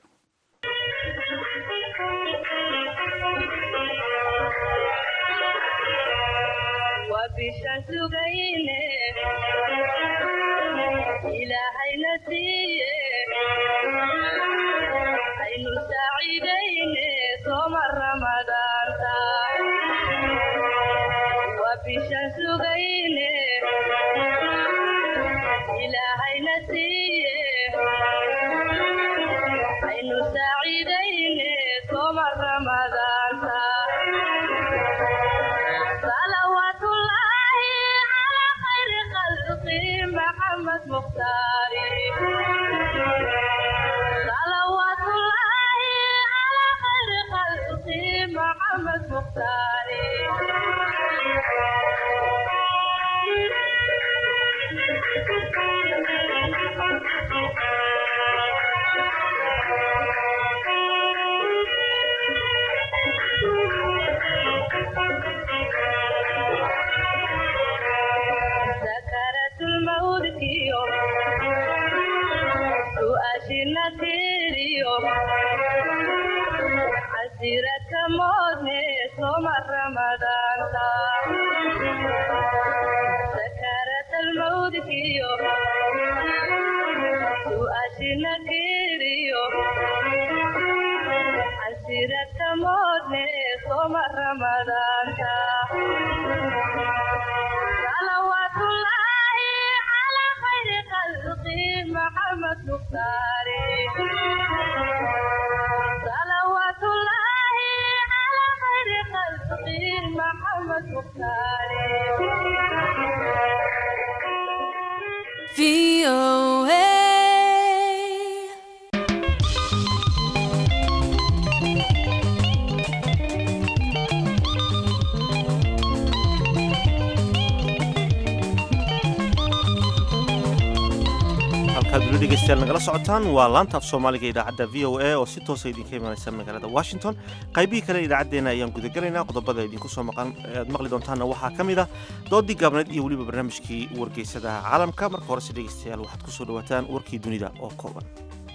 halkaad weli dhegeystayaal nagala socotaan waa laanta af soomaaliga idaacadda v o a oo si toosa idinka imaanaysa magaalada washington qaybihii kale idaacaddeena ayaan gudagelaynaa qodobada idinku soo maqan aad maqli doontaanna waxaa ka mid ah doodii gaabneed iyo weliba barnaamijkii wargeysadaha caalamka marka horese dhegeystayaal waxaad ku soo dhawaataan warkii dunida oo kooban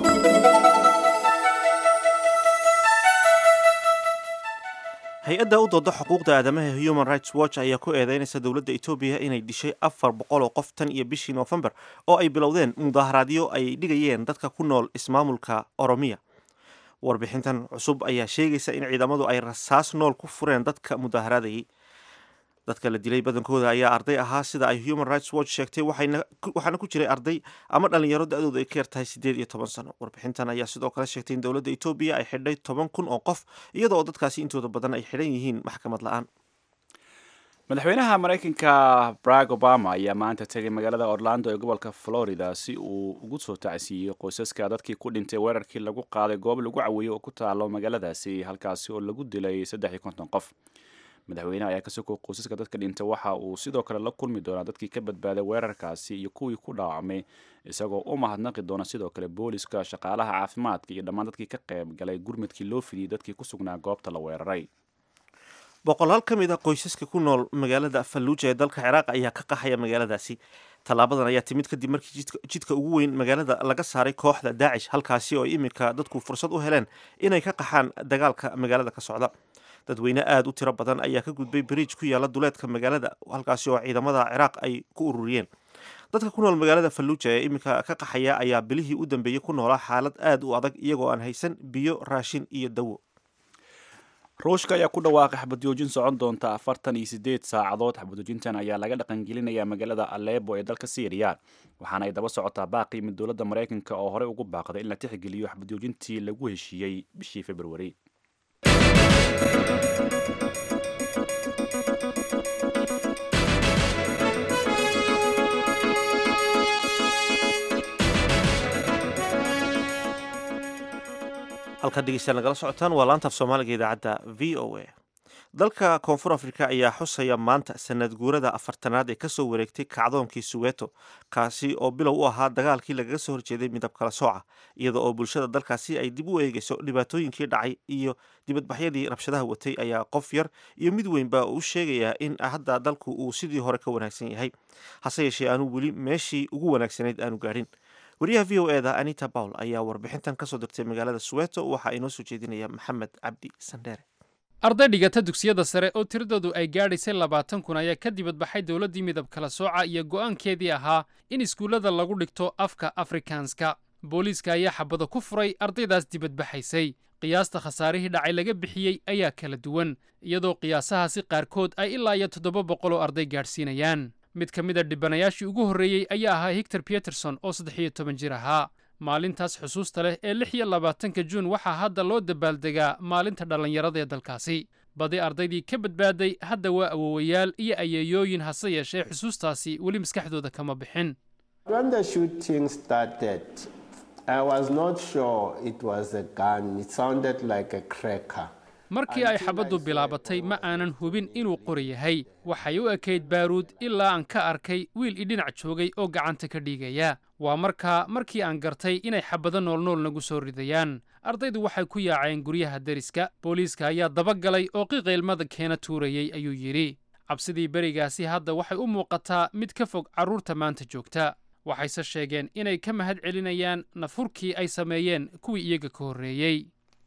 hay-adda u dooda xuquuqda aadamaha human rights watch ayaa ku eedeynaysa dowladda etoobiya inay dishay afar boqol oo qof tan iyo bishii noofembar oo ay bilowdeen mudaharaadyo ay dhigayeen dadka ku nool ismaamulka oromiya warbixintan cusub ayaa sheegaysa in ciidamadu ay rasaas nool ku fureen dadka mudaharaadayay dadka la dilay badankooda ayaa arday ahaa sida ay human rights watch sheegtay waxaana ku jiray arday ama dhalinyaro da-dooda ay ka yartahay siddeed iyo toban sano warbixintan ayaa sidoo kale sheegtay in dowladda etoobiya ay xidhay toban kun oo qof iyada oo dadkaasi intooda badan ay xidhan yihiin maxkamad la-aan madaxweynaha maraykanka barack obama ayaa maanta tegay magaalada orlando ee gobolka florida si uu ugu soo tacsiiyey qoysaska dadkii ku dhintay weerarkii lagu qaaday goob lagu caweeyey oo ku taalo magaaladaasi halkaasi oo lagu dilay saddex iyo konton qof madaxweyneha ayaa ka soko qoysaska dadka dhintay waxa uu sidoo kale la kulmi doonaa dadkii ka badbaaday weerarkaasi iyo kuwii ku dhaawacmay isagoo u mahadnaqi doona sidoo kale booliska shaqaalaha caafimaadka iyo dhammaan dadkii ka qayb galay gurmadkii loo fidiyey dadkii ku sugnaa goobta la weeraray boqolaal ka mid a qoysaska ku nool magaalada falluuja ee dalka ciraaq ayaa ka qaxaya magaaladaasi tallaabadan ayaa timid kadib markii jidka ugu weyn magaalada laga saaray kooxda daacish halkaasi oo iminka dadku fursad u heleen inay ka qaxaan dagaalka magaalada ka socda dadweyne aada u tiro badan ayaa ka gudbay bariij ku yaala duleedka magaalada halkaasi oo ciidamada ciraaq ay ku ururiyeen dadka ku nool magaalada falluuja ee iminka ka qaxaya ayaa bilihii u dambeeyey ku noolaa xaalad aada u adag iyagoo aan haysan biyo raashin iyo dawo ruushka ayaa ku dhawaaqay xabadjoojin socon doonta afartan iyo sideed saacadood xabadjoojintan ayaa laga dhaqangelinayaa magaalada aleebo ee dalka syriya waxaana ay daba socotaa baaqi mid dowladda maraykanka oo horey ugu baaqday in la tixgeliyo xabadjoojintii lagu heshiiyey bishii februari halkaad dhegeystayaal nagala socotaan waa laantaaf soomaaliga idaacadda v o a dalka koonfur afrika ayaa xusaya maanta sanad guurada afartanaad ee kasoo wareegtay kacdoonkii suweto kaasi oo bilow u ahaa dagaalkii lagaga soo horjeeday midab kala sooca iyada oo bulshada dalkaasi ay dib u eegeyso dhibaatooyinkii dhacay iyo dibadbaxyadii rabshadaha watay ayaa qof yar iyo mid weynba u sheegayaa in hadda dalku uu sidii hore ka wanaagsan yahay hase yeeshee aanu weli meeshii ugu wanaagsanayd aanu gaadhin wariyaha v o eda anita pawl ayaa warbixintan kasoo dirtay magaalada suweto waxaa inoo soo jeedinaya maxamed cabdi sandheere arday dhigata dugsiyada sare oo tiradoodu ay gaadhaysay labaatan kun ayaa ka dibadbaxay dowladdii midab kala sooca iyo go'aankeedii ahaa in iskuullada lagu dhigto afka afrikaanska booliiska ayaa xabado ku furay ardaydaas dibadbaxaysay qiyaasta khasaarihii dhacay laga bixiyey ayaa kala duwan iyadoo qiyaasahaasi qaarkood ay ilaa iyo toddoba boqol oo arday gaadhsiinayaan mid ka mid a dhibanayaashii ugu horreeyey ayaa ahaa hictor peterson oo saddex iyo toban jir ahaa maalintaas xusuusta leh ee lix iyo labaatanka juun waxaa hadda loo dabaaldegaa maalinta dhallinyarada ee dalkaasi badi ardaydii ka badbaaday hadda waa awowayaal iyo ayeeyooyin hase yeeshee xusuustaasi weli maskaxdooda kama bixin markii ay xabaddu bilaabatay ma aanan hubin inuu qori yahay waxay u ekayd baaruud ilaa aan ka arkay wiil idhinac joogay oo gacanta ka dhiigaya waa markaa markii aan gartay inay xabado noolnool nagu soo ridayaan ardaydu waxay ku yaaceen guryaha deriska booliiska ayaa dabagalay oo qiqaylmada keena tuurayey ayuu yidhi cabsidii berigaasi hadda waxay u muuqataa mid ka fog carruurta maanta joogta waxayse sheegeen inay ka mahad celinayaan nafurkii ay sameeyeen kuwii iyaga ka horreeyey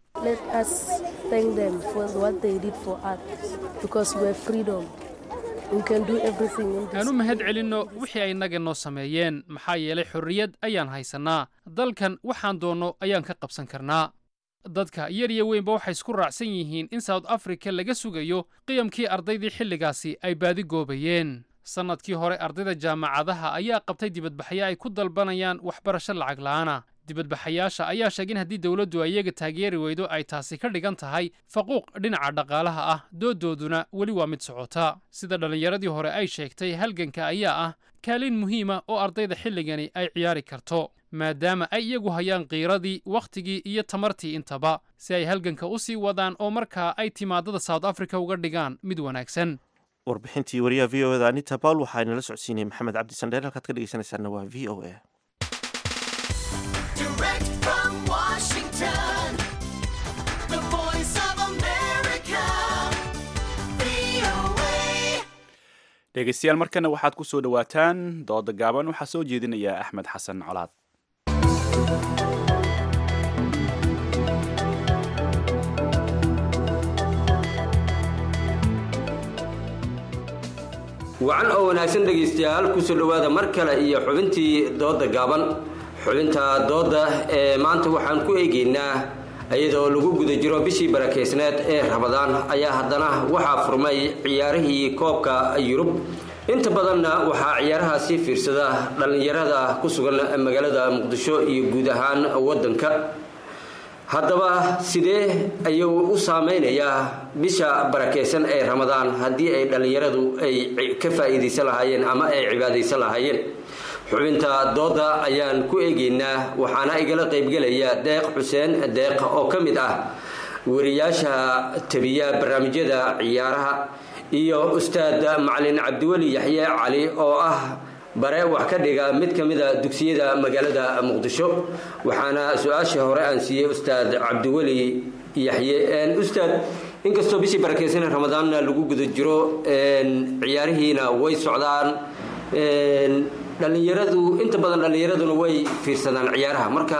aan u mahad celinno wixii ay naga noo sameeyeen maxaa yeelay xorriyad ayaan haysannaa dalkan waxaan doonno ayaan ka qabsan karnaa dadka yar iyo weynba waxay isku raacsan yihiin in south africa laga sugayo qiyamkii ardaydii xilligaasi ay baadi goobayeen sannadkii hore ardayda jaamacadaha ayaa qabtay dibadbaxyo ay ku dalbanayaan waxbarasho lacag la'aana dibadbaxayaasha ayaa sheegay in haddii dowladdu ay iyaga taageeri weydo ay taasi ka dhigan tahay faquuq dhinaca dhaqaalaha ah doodooduna weli waa mid socota sida dhallinyaradii hore ay sheegtay halganka ayaa ah kaalin muhiima oo ardayda xilligani ay ciyaari karto maadaama ay iyagu hayaan qiiradii wakhtigii iyo tamartii intaba si ay halganka u sii wadaan oo markaa ay timaadada south africa uga dhigaan mid wanaagsan warbixintii wariyaha v o eda anita paul waxaa inala socodsiinayay maxamed cabdi sandheer halkaad ka dhegeysanaysaana waa v o a Direct from Washington, the voice of America, VOA. dhegaystayaal markana waxaad ku soo dhowaataan dooda gaaban waxaa soo jeedinaya axmed xasan colaad wacan oo wanaagsan dhegaystayaal kusoo dhowaada mar kale iyo xubintii dooda gaaban xubinta dooda ee maanta waxaan ku eegaynaa iyadoo lagu guda jiro bishii barakeysneed ee rabadaan ayaa haddana waxaa furmay ciyaarihii koobka yurub inta badanna waxaa ciyaarahaasi fiirsada dhallinyarada ku sugan magaalada muqdisho iyo guud ahaan waddanka haddaba sidee ayuu u saameynayaa bisha barakeysan ee ramadaan haddii ay dhallinyaradu ay ka faa'iidaysan lahaayeen ama ay cibaadaysan lahaayeen xubinta dooda ayaan ku eegaynaa waxaana igala qaybgelaya deeq xuseen deeq oo ka mid ah wariyaasha tabiya barnaamijyada ciyaaraha iyo ustaad macalin cabdiweli yaxye cali oo ah bare wax ka dhiga mid ka mida dugsiyada magaalada muqdisho waxaana su-aasha hore aan siiyey ustaad cabdiweli yaxye ustaad inkastoo bishii barakeysan ramadaanna lagu guda jiro ciyaarihiina way socdaan dhallinyaradu inta badan dhallinyaraduna way fiirsadaan ciyaaraha marka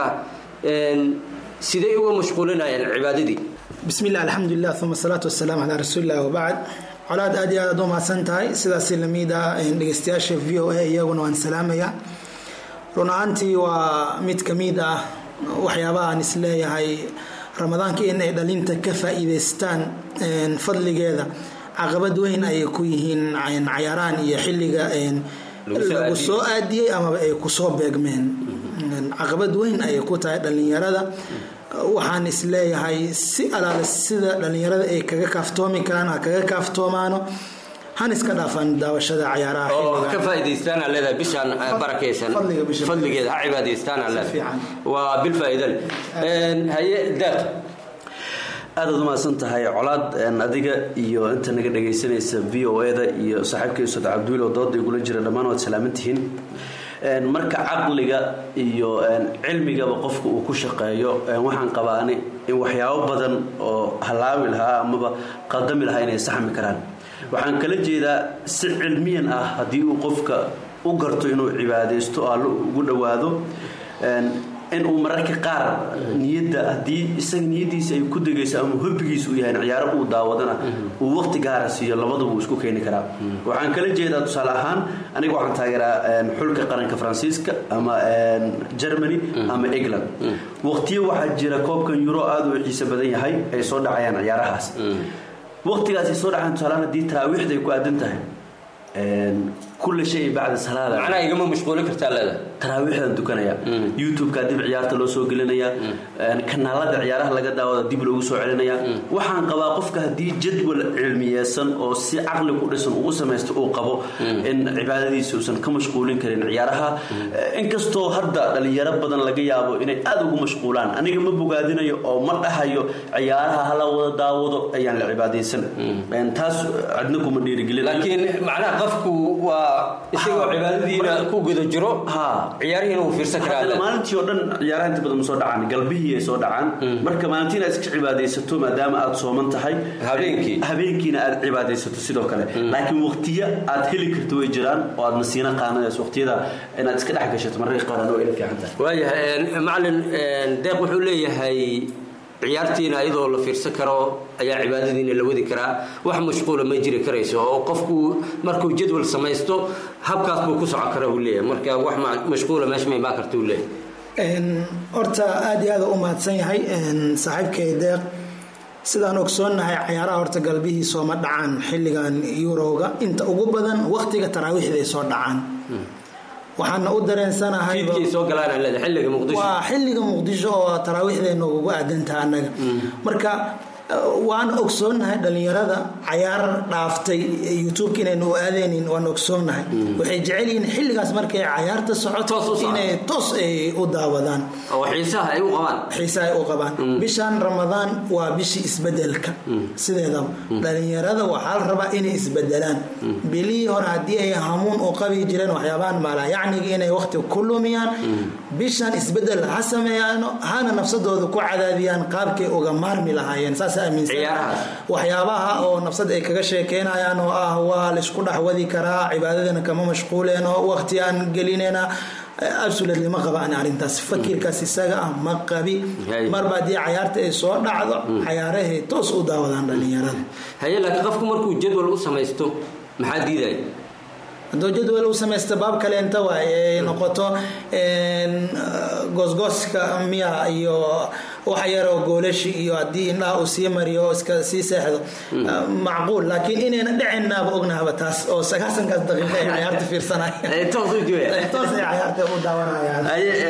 sidee uga mashquulinayaan cibaadadii bismi illah alxamdulilah uma asalaatu wasalaamu calaa rasuulilah wabacd colaad aad iyo aad aad u mahadsan tahay sidaasi lamid ah dhegeystayaasha v o a iyaguna waan salaamaya run ahaantii waa mid ka mid ah waxyaabaha aan isleeyahay ramadaanka in ay dhalinta ka faa'iidaystaan fadligeeda caqabad weyn ayay ku yihiin cayaaraan iyo xilliga lagu soo aadiyey amaba ay kusoo beegmeen caqabad weyn ayay ku tahay dhallinyarada waxaan isleeyahay si alaale sida dhallinyarada ay kaga kaaftoomi karaan ha kaga kaaftoomaano han iska dhaafaan daawashada cayaaraha oo ka faa'iidaystaan aan leedahay bishaan barakaysan fadligeeda ha cibaadaystaan aan leedahay waa bil faa'iido leh haye daaq aadaad u mahadsan tahay colaad adiga iyo inta naga dhagaysanaysa v o e-da iyo saaxiibkay ustaad cabdiwiil oo dooda igula jira dhammaan waad salaaman tihiin marka caqliga iyo cilmigaba qofka uu ku shaqeeyo waxaan qabaani in waxyaabo badan oo halaawi lahaa amaba qadami lahaa inay saxmi karaan waxaan kala jeedaa si cilmiyan ah haddii uu qofka u garto inuu cibaadaysto allo ugu dhowaado in uu mararka qaar niyadda haddii isaga niyadiisa ay ku degayso ama hobbigiisa uu yahay ciyaaro uu daawadana uu waqti gaara siiyo labadaba uu isku keeni karaa waxaan kala jeedaa tusaale ahaan aniga waxaan taageeraa xulka qaranka faransiiska ama germany ama england waqtiyo waxaa jira koobkan euro aada u xiise badan yahay ay soo dhacayaan ciyaarahaas waqtigaas ay soo dhacayaan tusaalehaan haddii taraawiixda ay ku aadan tahay kulla shay bacda salaada macnaha igama mashquulin kartaa leeda taraawiixdan tukanaya youtube-ka dib ciyaarta loo soo gelinaya kanaalada ciyaaraha laga daawada dib loogu soo celinaya waxaan qabaa qofka haddii jadwal cilmiyeysan oo si caqli ku dhisan uu samaysto uu qabo in cibaadadiisa uusan ka mashquulin karin ciyaaraha inkastoo hadda dhalinyaro badan laga yaabo inay aada ugu mashquulaan aniga ma bogaadinayo oo ma dhahayo ciyaaraha hala wada daawado ayaan la cibaadaysan taas cidna kuma dhiirigelin laakiin macnaha qofku waa isagoo cibaadadiina ku guda jiro ciyaarihiina uu fiirsan karaa maalintii oo dhan ciyaaraha inta badan ma soo dhacaan galbihii ay soo dhacaan marka maalintiina iska cibaadaysato maadaama aad sooman tahay habeenkii habeenkiina aad cibaadaysato sidoo kale laakiin waqtiyo aad heli karto way jiraan oo aad nasiina qaanadays waqtiyada inaad iska dhex gashato mararka qaar waa ila fiican tahay waayahay macalin deeq wuxuu leeyahay ciyaartiina iyadoo la fiirsan karo ayaa cibaadadiina la wadi karaa wax mashquula ma jiri karayso oo qofku markuu jadwal samaysto habkaas buu ku socon kara uu leeyahay marka wax mashquula meesha ma imaan karta uu leeyahay horta aada iyo aada u mahadsan yahay saaxiibkay deeq sidaan ogsoonnahay cayaaraha horta galbihii sooma dhacaan xilligan eurowga inta ugu badan waqtiga taraawiixday soo dhacaan waxaana u dareensanahay fiidkay soo galaan aan leedahay xilliga muqdisho waa xilliga muqdisho oo taraawiixdeena ugu aadantaha annaga marka waan ogsoonnahay dhalinyarada cayaar dhaaftay youtubeka inaynu u aadeynin waan ogsoonnahay waxay jecel yihiin xilligaas markay cayaarta socoto inay toos ay u daawadaan oo xiisaha ay u qabaan xiisaha ay u qabaan bishan ramadaan waa bishii isbedelka sideedaba dhalinyarada waxaa la rabaa inay isbedelaan bilihii hore haddii ay hamuun u qabi jireen waxyaabahan maalayacniga inay waqti ku lumiyaan bishan isbedel ha sameeyaano hana nafsadooda ku cadaadiyaan qaabkay uga maarmi lahaayeen saas waxyaabaha oo nafsad ay kaga sheekeynayaan oo ah waa laysku dhexwadi karaa cibaadadana kama mashquuleen oo waqti aan gelinayna absolutely ma qaba ani arrintaas fakirkaas isaga ah ma qabi marba haddii cayaarta ay soo dhacdo cayaarahay toos u daawadaan dhalinyarada haye laakiin qofku markuu jadwal u samaysto maxaa diidaya hadduu jadwal u samaysta baab kaleenta waay ay noqoto goosgooska miya iyo wax yaroo goolashi iyo haddii indhaha uu sii mariyo oo iska sii seexdo macquul laakiin inayna dhicinnaaba ognahaba taas oo sagaasankaas daqiiqa ay cayaarta fiirsanayaan toos u jooya toos ay cayaarta u daawanayaan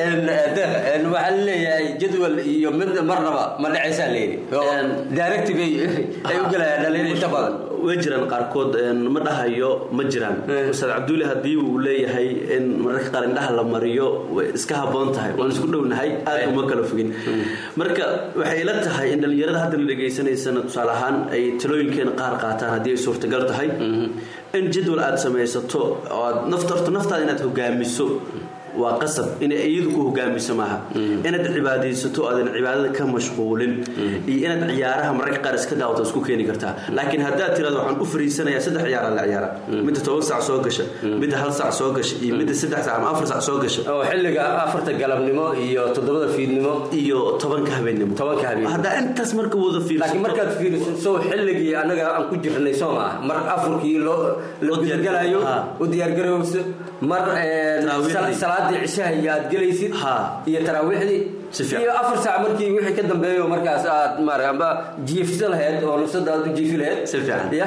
waxaa laleeyahay jadwal iyo mid marnaba ma dhacaysaa leeni directive ay u galayaan dhalin inta badan way jiraan qaarkood ma dhahayo ma jiraan ustaad cabduuli haddii uu leeyahay in mararka qaar indhaha la mariyo way iska haboon tahay waan isku dhownahay aad uma kala fogin marka waxay ila tahay in dhallinyarada hadda la dhegaysanaysana tusaale ahaan ay talooyinkeena qaar qaataan haddii ay suurtagal tahay in jadwal aad samaysato oo aad nafta horta naftaada inaad hogaamiso waa qasab inay iyadu ku hogaamiso maaha inaad cibaadaysato aadan cibaadada ka mashquulin iyo inaad ciyaaraha mararka qaar iska daawato isku keeni kartaa laakiin haddaad tirado waxaan u fariisanayaa saddex ciyaara la ciyaara midda toban sac soo gasha midda hal sac soo gasha iyo midda saddex sac ama afar sac soo gasha oo xilliga afarta galabnimo iyo toddobada fiidnimo iyo tobanka habeennimo tobanka habeen haddaa intaas marka wada fiirsato laakiin markaad fiiriso sow xilligii annaga aan ku jirnay soo maaha mar afurkii loo la diyaargalayo u diyaargarayso mar salaadii cishaha iyo aad gelaysid iyo taraawiixdii iyo afar saac markii wixii ka dambeeyo markaas aad maara amba jiifsa lahayd oo nafsada aad u jiifi lahayd si fiican ya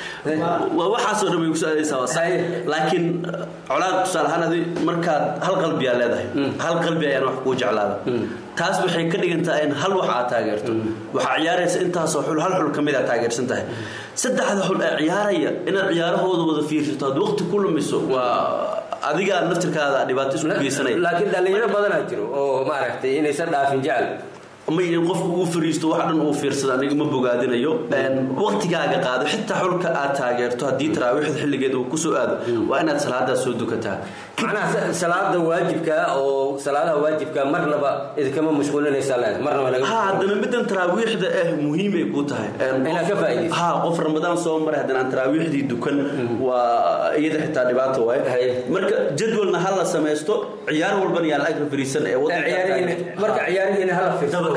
waa waxaasoo dhan bay kusoo aadaysaa waa sax laakiin colaad tusaale ahaan adi markaad hal qalbi aad leedahay hal qalbi ayaan wax kuu jeclaada taas waxay ka dhigantahay in hal wax aad taageerto waxaa ciyaaraysa intaasoo xul hal xul ka mid aad taageersan tahay saddexda xul ee ciyaaraya inaad ciyaarahooda wada fiirsato aad waqti ku lumiso waa adiga naftirkaada dhibaato isku geysanaya laakiin dhalinyaro badanaa jiro oo maaragtay inaysan dhaafin jecel ma in qofku uu fariisto wax dhan uu fiirsada aniga ma bogaadinayo waqtigaaga qaado xitaa xulka aad taageerto haddii taraawiixda xilligeeda uu kusoo aado waa inaad salaadaas soo dukataa macnaha salaada waajibka oo salaadaha waajibka marnaba idinkama mashquulinaysaa leedahay marnaba laga ha haddana middan taraawiixda ah muhiimay kuu tahay inaad ka faa'iidayso ha qof ramadaan soo maray haddana aan taraawiixdii dukan waa iyada xitaa dhibaato waay marka jadwalna ha la samaysto ciyaar walbana yaa la agra fariisan ee marka ciyaarihiina hala fiirso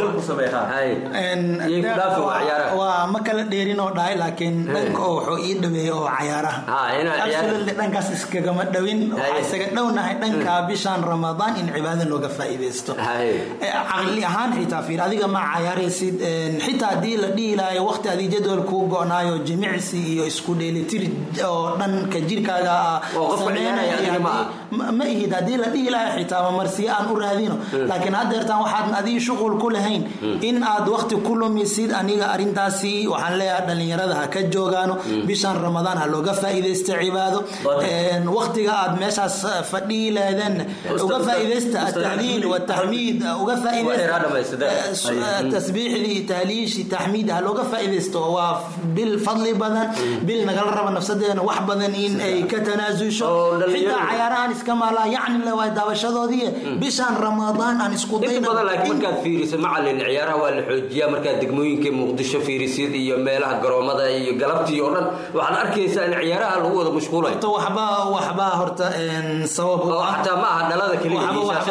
waa ma kala dheerin oo dhahay laakiin dhanka oo wuxuu ii dhaweeyey oo cayaaraha dhankaas iskagama dhowin waxaa isaga dhownahay dhanka bishan ramadaan in cibaada looga faa'iidaysto caqli ahaan xitaa fiir adiga ma cayaaraysid xitaa haddii la dhihi lahayo waqti adii jadwal kuu go'naayo jimicsi iyo isku dheelitir oo dhanka jirkaaga ma ihid haddii la dhihi lahayo xitaa mamarsiyo aan u raadino laakiin haddeertaan waxaadan adii shuqul ku lahayn in aad waqti ku lumisid aniga arintaasi waxaan leeyahay dhalinyarada ha ka joogaano bishan ramadaan ha looga faa'iidaysto cibaado waqtiga aad meeshaas fadhihi lahaydeen uga faa'iidaysta atahliil wataxmiid uga faa'iidaysta tasbiixdii tahliishi taxmiid ha looga faa'iidaysto waa bil fadli badan bil nagala raba nafsadeena wax badan in ay ka tanaasusho xitaa cayaarahan iska maalaa yacni le waa daawashadoodii bishan ramadaan aan isku dayna markaad fiiriso macalin ciyaaraha waa la xoojiyaa markaad degmooyinka muqdisho fiirisid iyo meelaha garoomada iyo galabtii oo dhan waxaad arkaysaa in ciyaaraha lagu wada mashquulayo waxba waxba horta sabab xataa ma aha dhalada keliya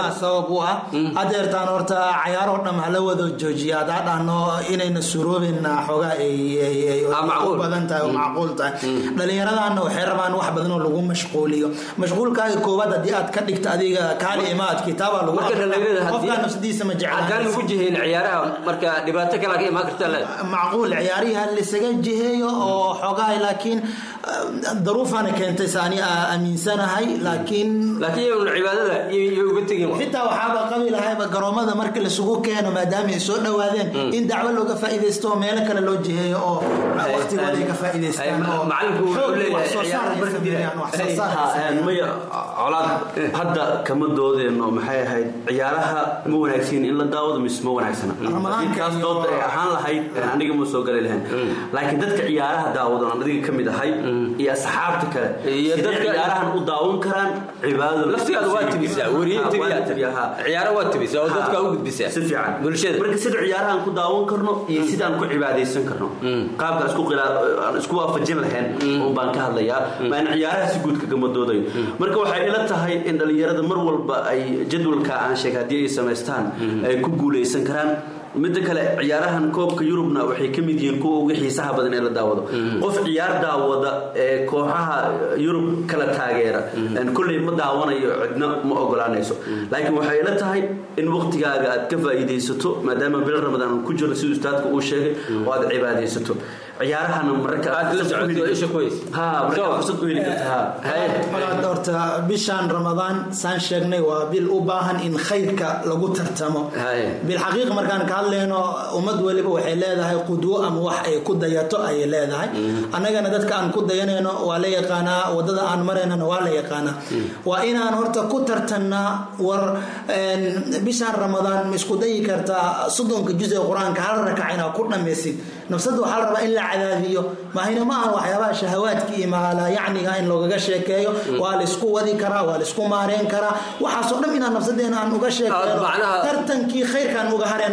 sabab u ah hadeertaan horta cayaaroo dham hala wada joojiya hadaa dhahno inayna suroobeyna xoogaa ay- ay ay u badan tahay oo macquul tahay dhallinyaradaana waxay rabaan wax badan oo lagu mashquuliyo mashquulkaaga koowaad haddii aad ka dhigto adiga kaali imaad kitaabaa lagu marka dhallinyarada haddii- qofkaa nafsadiisa ma haddaan lagu jihayn ciyaaraha marka dhibaato kale ka imaan kartaa le macquul ciyaarihii ha lisaga jiheeyo oo xoogaa laakiin ah, daruufaana keentay saani aa aaminsanahay laakiin laakiin iyagun cibaadada iyo uga tegin xitaa waxaaba qabi lahayba garoomada marka laisugu keeno maadaama ay soo dhowaadeen in dacwo looga faa'iidaysto oo meelo kale loo jiheeyo oo waqtigooda ay ka faa'iidaystaan oo macalinku wuxuu xoog leeyahay wax soo saar ay sameeyaan wax soo saar ay sameeyaan. maya colaad hadda kama doodeenno maxay ahayd ciyaaraha ma wanaagsan in la daawado mise ma wanaagsana intaas dood ay ahaan lahayd aniga ma soo gali lahayn laakiin dadka ciyaaraha daawadan aan adiga ka mid ahay iyo asxaabta kale Iyo sidee dadka- ciyaarahan u daawan karaan cibaadada laftigaada waa tibisaa weriye tibiyaa ciyaaro waa tibisaa oo dadka u gudbisaa si fiican bulshada marka sida ciyaarahan ku daawan karno iyo sidaan ku cibaadaysan karno qaabka isku qila- aan isku waafajin lahayn un baan ka hadlayaa maan ciyaaraha si guud kagama doodayo marka waxay ila tahay in dhallinyarada mar walba ay jadwalka aan sheeg haddii ay samaystaan ay ku guulaysan karaan midda kale ciyaarahan koobka yurubna waxay ka mid yihiin kuwa ugu xiisaha badan ee la daawado qof ciyaar daawada ee kooxaha yurub kala taageera kolley ma daawanayo cidna ma ogolaanayso laakiin waxay ila tahay in waqtigaaga aad ka faa'iidaysato maadaama bil ramadaan ku jiro siduu ustaadka uu sheegay oo aad cibaadaysato ciyaarahana mararka aad la socoto isha ku haysa ha marka fursad u heli karta Walaal, horta bishaan ramadaan saan sheegnay waa bil u baahan in khayrka lagu tartamo bilxaqiiq markaan ka hadlayno ummad weliba waxay leedahay qudwo ama wax ay ku dayato ayay leedahay annagana dadka aan ku dayanayno waa la yaqaanaa wadada aan maraynana waa la yaqaanaa waa inaan horta ku tartannaa war een, bishaan ramadaan ma isku dayi kartaa soddonka juz ee qur-aanka hal rakac inaad ku dhammaysid nafsada waxaa la rabaa in la cadaadiyo mahayna ma aha waxyaabaha shahawaadka iyo maala yacniga in loogaga sheekeeyo waa la isku wadi karaa waa la isku maareen karaa waxaasoo dhan inaan nafsadeena aan uga sheekeyno tartankii khayrkaan uga harena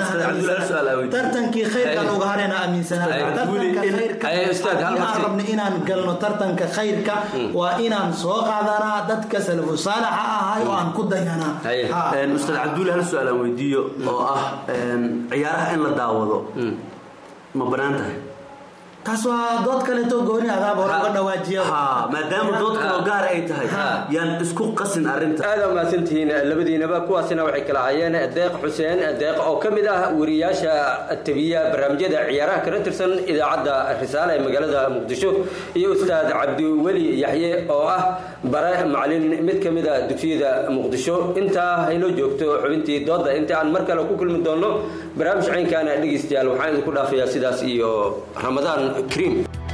tartankii khayrkaan uga harena aaminsanaa tartanka khayrka haddii aan rabno inaan galno tartanka khayrka waa inaan soo qaadanaa dadka salafu saalaxa ahay oo aan ku dayanaa Ha. ustaad cabdulle hal su-aal aan weydiiyo oo ah een, ciyaaraha in la daawado ma banaan tahay taas waa dood kaleeto gooni adaaba hore uga dhawaajiya maadaama dood kaloo gaar ay tahay yaan isku qasin arrinta aad aa mahadsantihiin labadiinaba kuwaasina waxay kala hayeen deeq xuseen deeq oo ka mid ah wariyaasha tabiya barnaamijyada ciyaaraha kala tirsan idaacadda risaale ee magaalada muqdisho iyo ustaad cabdiweli yaxye oo ah bare macalin mid ka mid a dugsiyada muqdisho intaa haynoo joogto xubintii dooda inta aan mar kale ku kulmi doono barnaamij caynkaana dhegeystayaal waxaan idinku dhaafayaa sidaas iyo ramadaan kariim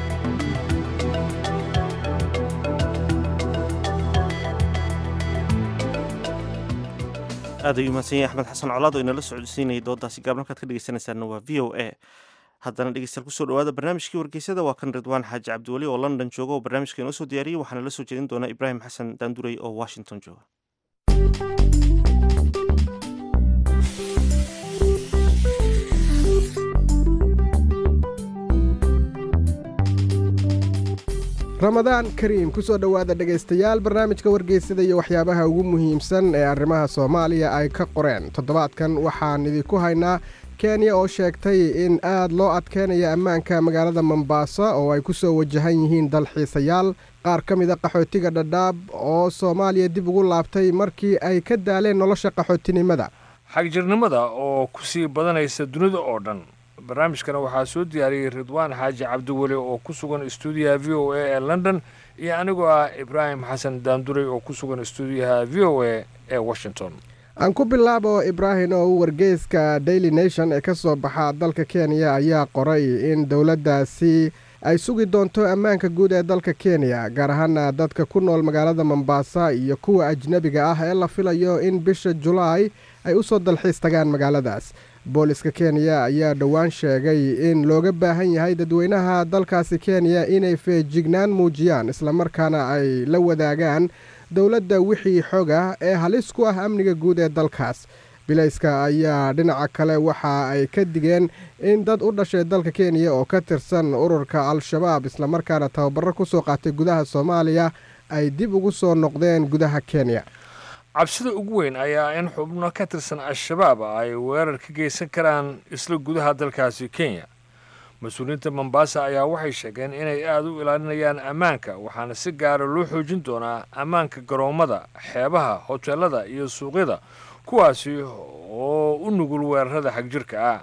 aad ayuu mahadsan yahay axmed xasan colaad oo inala socodsiinayay doodaasi gaab halkaad ka dhegeysanaysaana waa v o a haddana dhegeystayaal kusoo dhawaada barnaamijkii wargeysada waa kan ridwaan xaaji cabdiweli oo london jooga oo barnaamijka inoo soo diyaariyey waxaana la soo jeedin doona ibraahim xasan daandurey oo washington jooga ramadaan kariim kusoo dhowaada dhegaystayaal barnaamijka wargeysada iyo waxyaabaha ugu muhiimsan ee arrimaha soomaaliya ay ka qoreen toddobaadkan waxaan idinku haynaa kenya oo sheegtay in aad loo adkeynaya ammaanka magaalada mombasa oo ay ku soo wajahan yihiin dalxiisayaal qaar ka mida qaxootiga dhadhaab oo soomaaliya dib ugu laabtay markii ay ka daaleen nolosha qaxootinimada xagjirnimada oo ku sii badanaysa dunida oo dhan barnaamijkana waxaa soo diyaariyey ridwaan xaaji cabdiweli oo ku sugan stuudiyaha v o a ee london iyo anigoo ah ibraahim xasan daanduray oo ku sugan stuudiyaha v o a ee washington aan ku bilaabo ibraahim oo wargeyska daily nation ee ka soo baxa dalka kenya ayaa qoray in dowladdaasi ay sugi doonto ammaanka guud ee dalka kenya gaar ahaana dadka ku nool magaalada mombasa iyo kuwa ajnebiga ah ee la filayo in bisha julaay ay u soo dalxiis tagaan magaaladaas booliska kenya ayaa dhowaan sheegay in looga baahan yahay dadweynaha dalkaasi kenya inay feejignaan muujiyaan islamarkaana ay la wadaagaan dowladda wixii xog ah ee halis ku ah amniga guud ee dalkaas bilayska ayaa dhinaca kale waxa ay ka digeen in dad u dhashay dalka kenya oo ka tirsan ururka al-shabaab islamarkaana tababaro ku soo qaatay gudaha soomaaliya ay dib ugu soo noqdeen gudaha kenya cabsida ugu weyn ayaa in xubno ka tirsan al-shabaab ay weerar ka geysan karaan isla gudaha dalkaasi kenya mas-uuliyiinta mombasa ayaa waxay sheegeen inay aada u ilaalinayaan ammaanka waxaana si gaara loo xoojin doonaa ammaanka garoommada xeebaha hoteelada iyo suuqyada kuwaasi oo u nugul weerarada xagjirka ah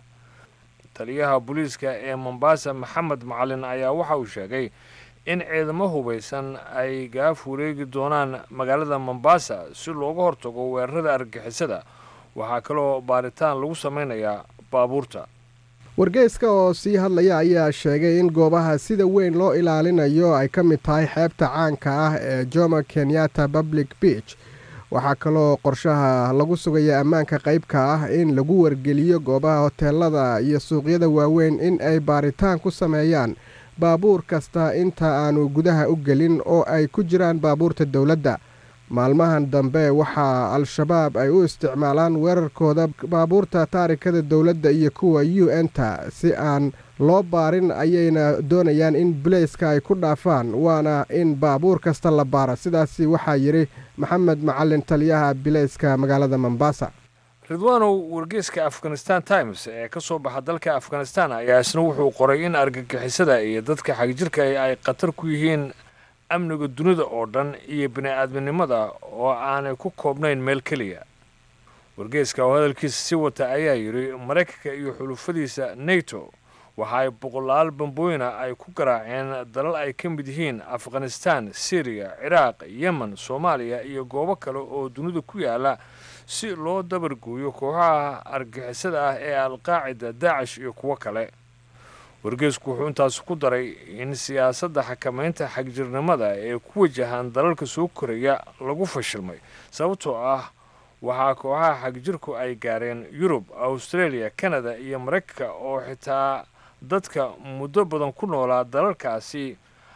taliyaha booliiska ee mombasa maxamed macalin ayaa waxa uu sheegay in ciidamo hubaysan ay gaaf wareegi doonaan magaalada mombasa si looga hortago weerarada argagixisada waxaa kaloo baaritaan lagu samaynayaa baabuurta wargeyska oo sii hadlaya ayaa sheegay in goobaha sida weyn loo ilaalinayo ay ka mid tahay xeebta caanka ah ee jomo kenyatta public beach waxaa kaloo qorshaha lagu sugaya ammaanka qaybka ah in lagu wargeliyo goobaha hoteelada iyo suuqyada waaweyn in ay baaritaan ku sameeyaan baabuur kasta inta aanu gudaha u gelin oo ay ku jiraan baabuurta dowladda maalmahan dambe waxaa al-shabaab ay u isticmaalaan weerarkooda baabuurta taarikada dowladda iyo kuwa u n-ta si aan loo baarin ayayna doonayaan in bulayska ay ku dhaafaan waana in baabuur kasta la baaro sidaasi waxaa yidhi maxamed macalin taliyaha bilayska magaalada mombasa ridwaanow wargeyska afghanistan times ee ka soo baxa dalka afghanistan ayaa isna wuxuu qoray in argagixisada iyo dadka xagjirka ay khatar ku yihiin amniga dunida oo dhan iyo bini-aadminimada oo aanay ku koobnayn meel keliya wargeyska oo hadalkiisa sii wata ayaa yidhi maraykanka iyo xulufadiisa nato waxa ay boqolaal bambooyina ay ku garaaceen dalal ay ka mid yihiin afghanistan syriya ciraaq yemen soomaaliya iyo goobo kale oo dunida ku yaala si loo dabargooyo kooxaha argixisada ah ee alqaacida daacish iyo kuwo kale wargeysku wuxuu intaas ku daray in siyaasadda xakamaynta xagjirnimada ee ku wajahan dalalka soo koraya lagu fashilmay sababtoo ah waxaa kooxaha xagjirku ay gaareen yurub australia canada iyo maraykanka oo xitaa dadka muddo badan ku noolaa dalalkaasi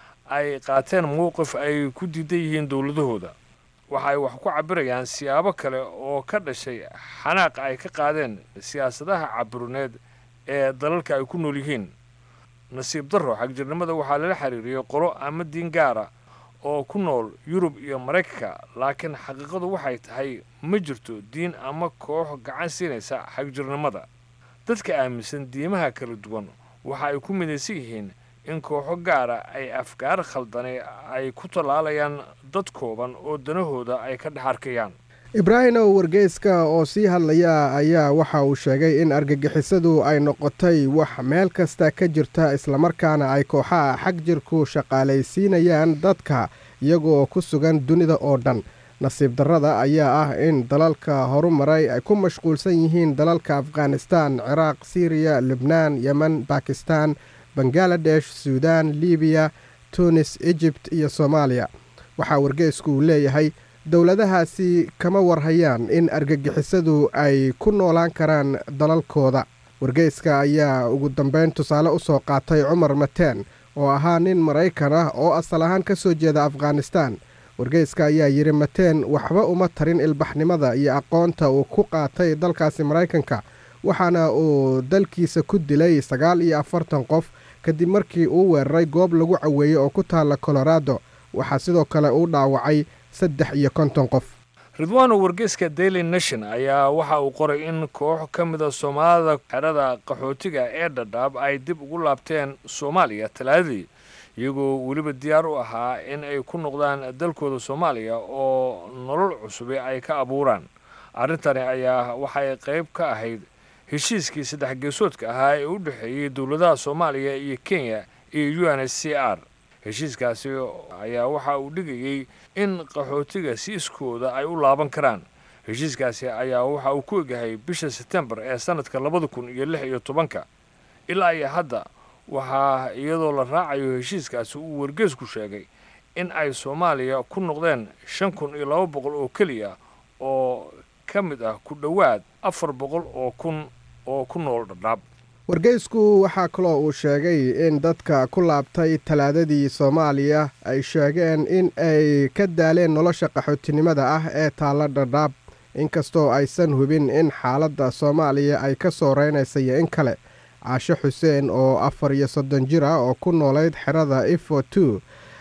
ay qaateen mowqif ay ku diidan yihiin dowladahooda waxa ay wax ku cabirayaan siyaabo kale oo ka dhashay xanaaq ay ka qaadeen siyaasadaha caburineed ee dalalka ay ku nool yihiin nasiib darro xagjirnimada waxaa lala xiriiriyey qolo ama diin gaara oo ku nool yurub iyo maraykanka laakiin xaqiiqadu waxay tahay ma jirto diin ama koox gacan siinaysa xagjirnimada dadka aaminsan diimaha kala duwan waxa ay ku midaysan yihiin in kooxo gaara ay afgaar khaldane ay ku tallaalayaan dad kooban oo danahooda ay ka dhex arkayaan ibraahimow wargeyska oo sii hadlaya ayaa waxa uu sheegay in argagixisadu ay noqotay wax meel kasta ka jirta islamarkaana ay kooxaha xag jirku shaqaalaysiinayaan dadka iyagoo ku sugan dunida oo dhan nasiib darrada ayaa ah in dalalka horumaray ay ku mashquulsan yihiin dalalka afghanistan ciraaq siriya libnaan yemen bakistan bangaladesh suudaan libiya tunis ejibt iyo soomaaliya waxaa wargeysku uu leeyahay dowladahaasi kama warhayaan in argagixisadu ay ku noolaan karaan dalalkooda wargeyska ayaa ugu dambeyn tusaale u soo qaatay cumar mateen oo ahaa nin maraykan ah oo asal ahaan ka soo jeeda afghanistan wargeyska ayaa yidhi mateen waxba uma tarin ilbaxnimada iyo aqoonta uu ku qaatay dalkaasi maraykanka waxaana uu dalkiisa ku dilay sagaal iyo afartan qof kadib markii uu weeraray goob lagu caweeyey oo ku taalla colorado waxaa sidoo kale uu dhaawacay saddex iyo konton qof ridwaano wargeyska daily nation ayaa waxa uu qoray in koox ka mida soomaalida xerada qaxootiga ee dhadhaab ay dib ugu laabteen soomaaliya talaadadii iyagoo weliba diyaar u ahaa in ay ku noqdaan dalkooda soomaaliya oo nolol cusubi ay ka abuuraan arrintani ayaa waxay qayb ka ahayd heshiiskii saddex geesoodka ahaa ee u dhexeeyey dowladaha soomaaliya iyo kenya iyo u n h c r heshiiskaasi ayaa waxa uu dhigayey in qaxootiga si iskooda ay u laaban karaan heshiiskaasi ayaa waxa uu ku egyahay bisha setembar ee sanadka labada kun iyo lix iyo tobanka ilaa iyo hadda waxaa iyadoo la raacayo heshiiskaasi uu wargeesku sheegay in ay soomaaliya ku noqdeen shan kun iyo laba boqol oo keliya oo ka mid ah ku dhowaad afar boqol oo kun oo ku nool dhadhaab wargeysku waxaa kaloo uu sheegay in dadka ku laabtay talaadadii soomaaliya ay sheegeen in ay ka daaleen nolosha qaxootinimada ah ee taalla dhadhaab inkastoo aysan hubin in xaaladda soomaaliya ay ka soo reynaysa iyo in kale caashe xuseen oo afar iyo soddon jir ah oo ku noolayd xerada ifo two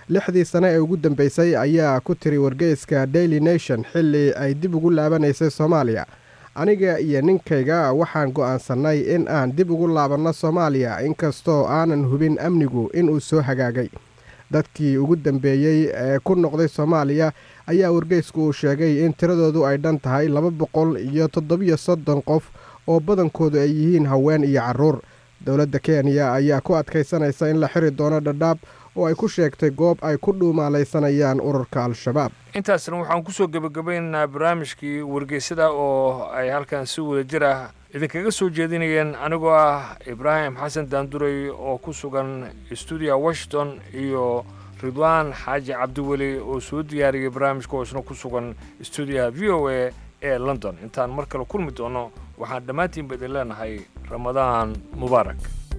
lixdii sane ee ugu dambeysay ayaa ku tiri wargeyska daily nation xilli ay dib ugu laabanaysay soomaaliya aniga iyo ninkayga waxaan go'aansannay in aan dib ugu laabanno soomaaliya inkastoo aanan hubin amnigu inuu soo hagaagay dadkii ugu dambeeyey ee ku noqday soomaaliya ayaa wargeysku uu sheegay in tiradoodu ay dhan tahay laba boqol iyo toddobiyo soddon qof oo badankoodu ay yihiin haween iyo carruur dowladda kenya ayaa ku adkaysanaysa in la xiri doono dhadhaab oo ay ku sheegtay goob ay ku dhuumaalaysanayaan ururka al-shabaab intaasna waxaan kusoo gebagabaynaynaa barnaamijkii wargeysada oo ay halkan si wada jir ah idinkaga soo jeedinayeen anigoo ah ibraahim xasan daanduray oo ku sugan stuudiya washington iyo ridwaan xaaji cabdiweli oo soo diyaariyay barnaamijka oo isna ku sugan stuudiyaha v o a ee london intaan mar kale kulmi doono waxaan dhammaantiinba idin leenahay ramadaan mubaarak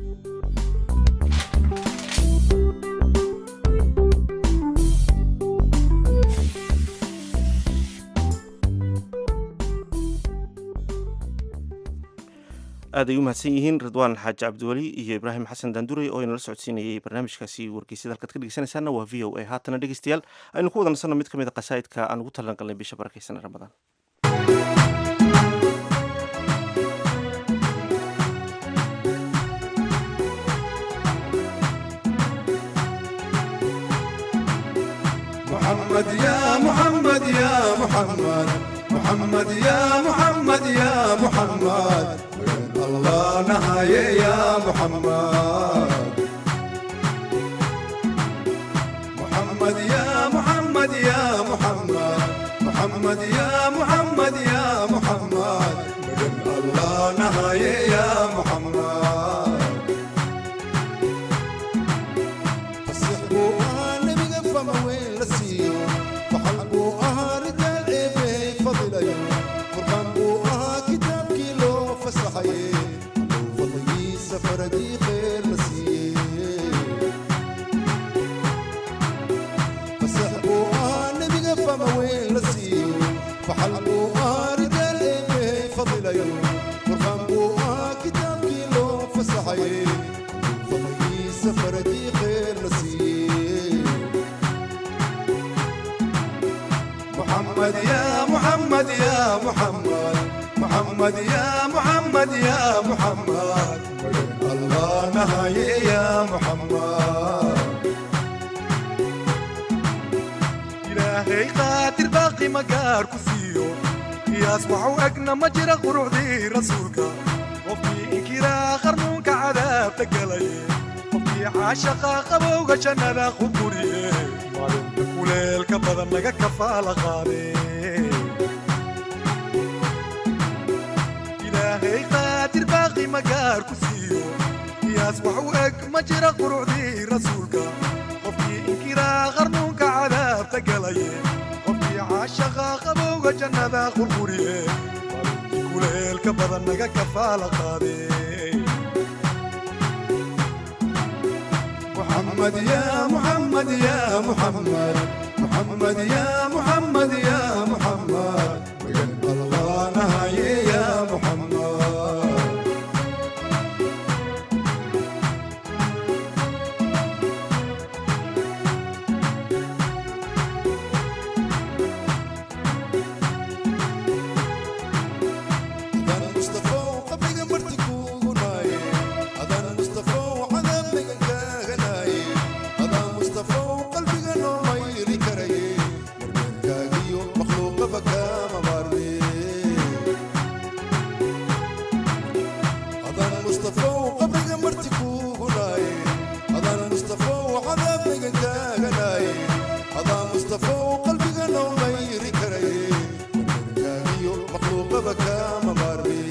aad ay u mahadsan yihiin ridwaan xaaji cabdiweli iyo ibraahim xasan daanduray oo inala socodsiinayay barnaamijkaasi wargeysyada halkaad ka dhegeysanaysaana waa v o a haatana dhegeystayaal aynu ku wada nasanno mid ka mid a qasaa'idka aan ugu talan galnay bisha barakeysan ee ramadaan محمد يا محمد يا محمد محمد يا محمد يا محمد الله نهاية يا محمد محمد يا محمد يا محمد محمد يا محمد يا محمد الله نهاية يا محمد فسحبوا أنا بقفة ما وين لسيو فحلبوا أها رجال إيه فضل يوم فرقنبوا أها كتاب كيلو فسحي فضلي سفر دي خير لسيو فسحبوا أنا بقفة ما وين لسيو فحلبوا أها رجال إيه فضل يوم فرقنبوا أها كتاب كيلو فسحي فضلي سفر دي خير لسيو محمد يا محمد يا محمد محمد يا محمد يا محمد الله نهاية يا محمد إلهي قاتل باقي مقار كسيو يصبح أقنا مجرى قرعدي رسولك وفي إنكرا خرمونك عذاب تقلي وفي عاشقا قبوغ جنة خبوري kuleelka badan laga kafaala qaade ilaahay qaadir baaqi magaar ku siiyo qiyaas wax u eg ma jira qurucdii rasuulka qofkii inkiraa qarnuunka cadaabta galaye qofkii caashaqa qabowga jannada qurquriye kuleelka badan laga kafaala qaade محمد يا محمد يا محمد محمد يا محمد يا محمد الله نهاية يا محمد أذان مصطفى وقبل مرتك وغناي أذان مصطفى وعذاب غناي أذان مصطفى وقلبي غنو ما يري كري كاغيو مخلوق بكا مباري أذان مصطفى وقبل مرتك وغناي أذان مصطفى وعذاب غناي أذان مصطفى وقلبي غنو ما يري كري كاغيو مخلوق بكا مباري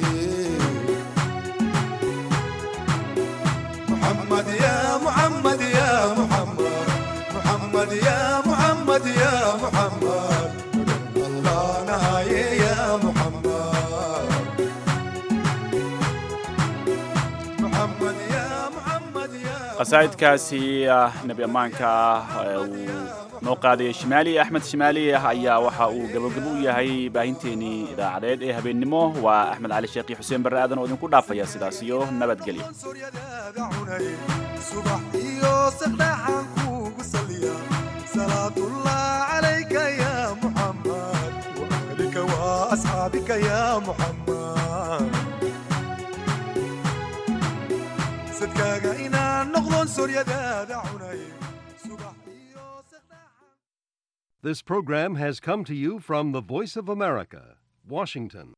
محمد يا محمد يا محمد محمد يا محمد يا محمد الله نهاية يا محمد محمد يا محمد يا qasaa'idkaasi ah nebi ammaanka ah ee uu noo qaadayay shimaali axmed shimaali ah ayaa waxa uu gabogabo u yahay baahinteenii idaacadeed ee habeennimo waa axmed cali sheekh iyo xuseen barre aadan oo idinku dhaafaya sidaas iyo nabadgelyo subax iyo saqdhaxaan kuugu saliya صلاة الله عليك يا محمد وأهلك وأصحابك يا محمد صدقاك إنا نغضن سوريا دادا عنيم This program has come to you from the Voice of America, Washington.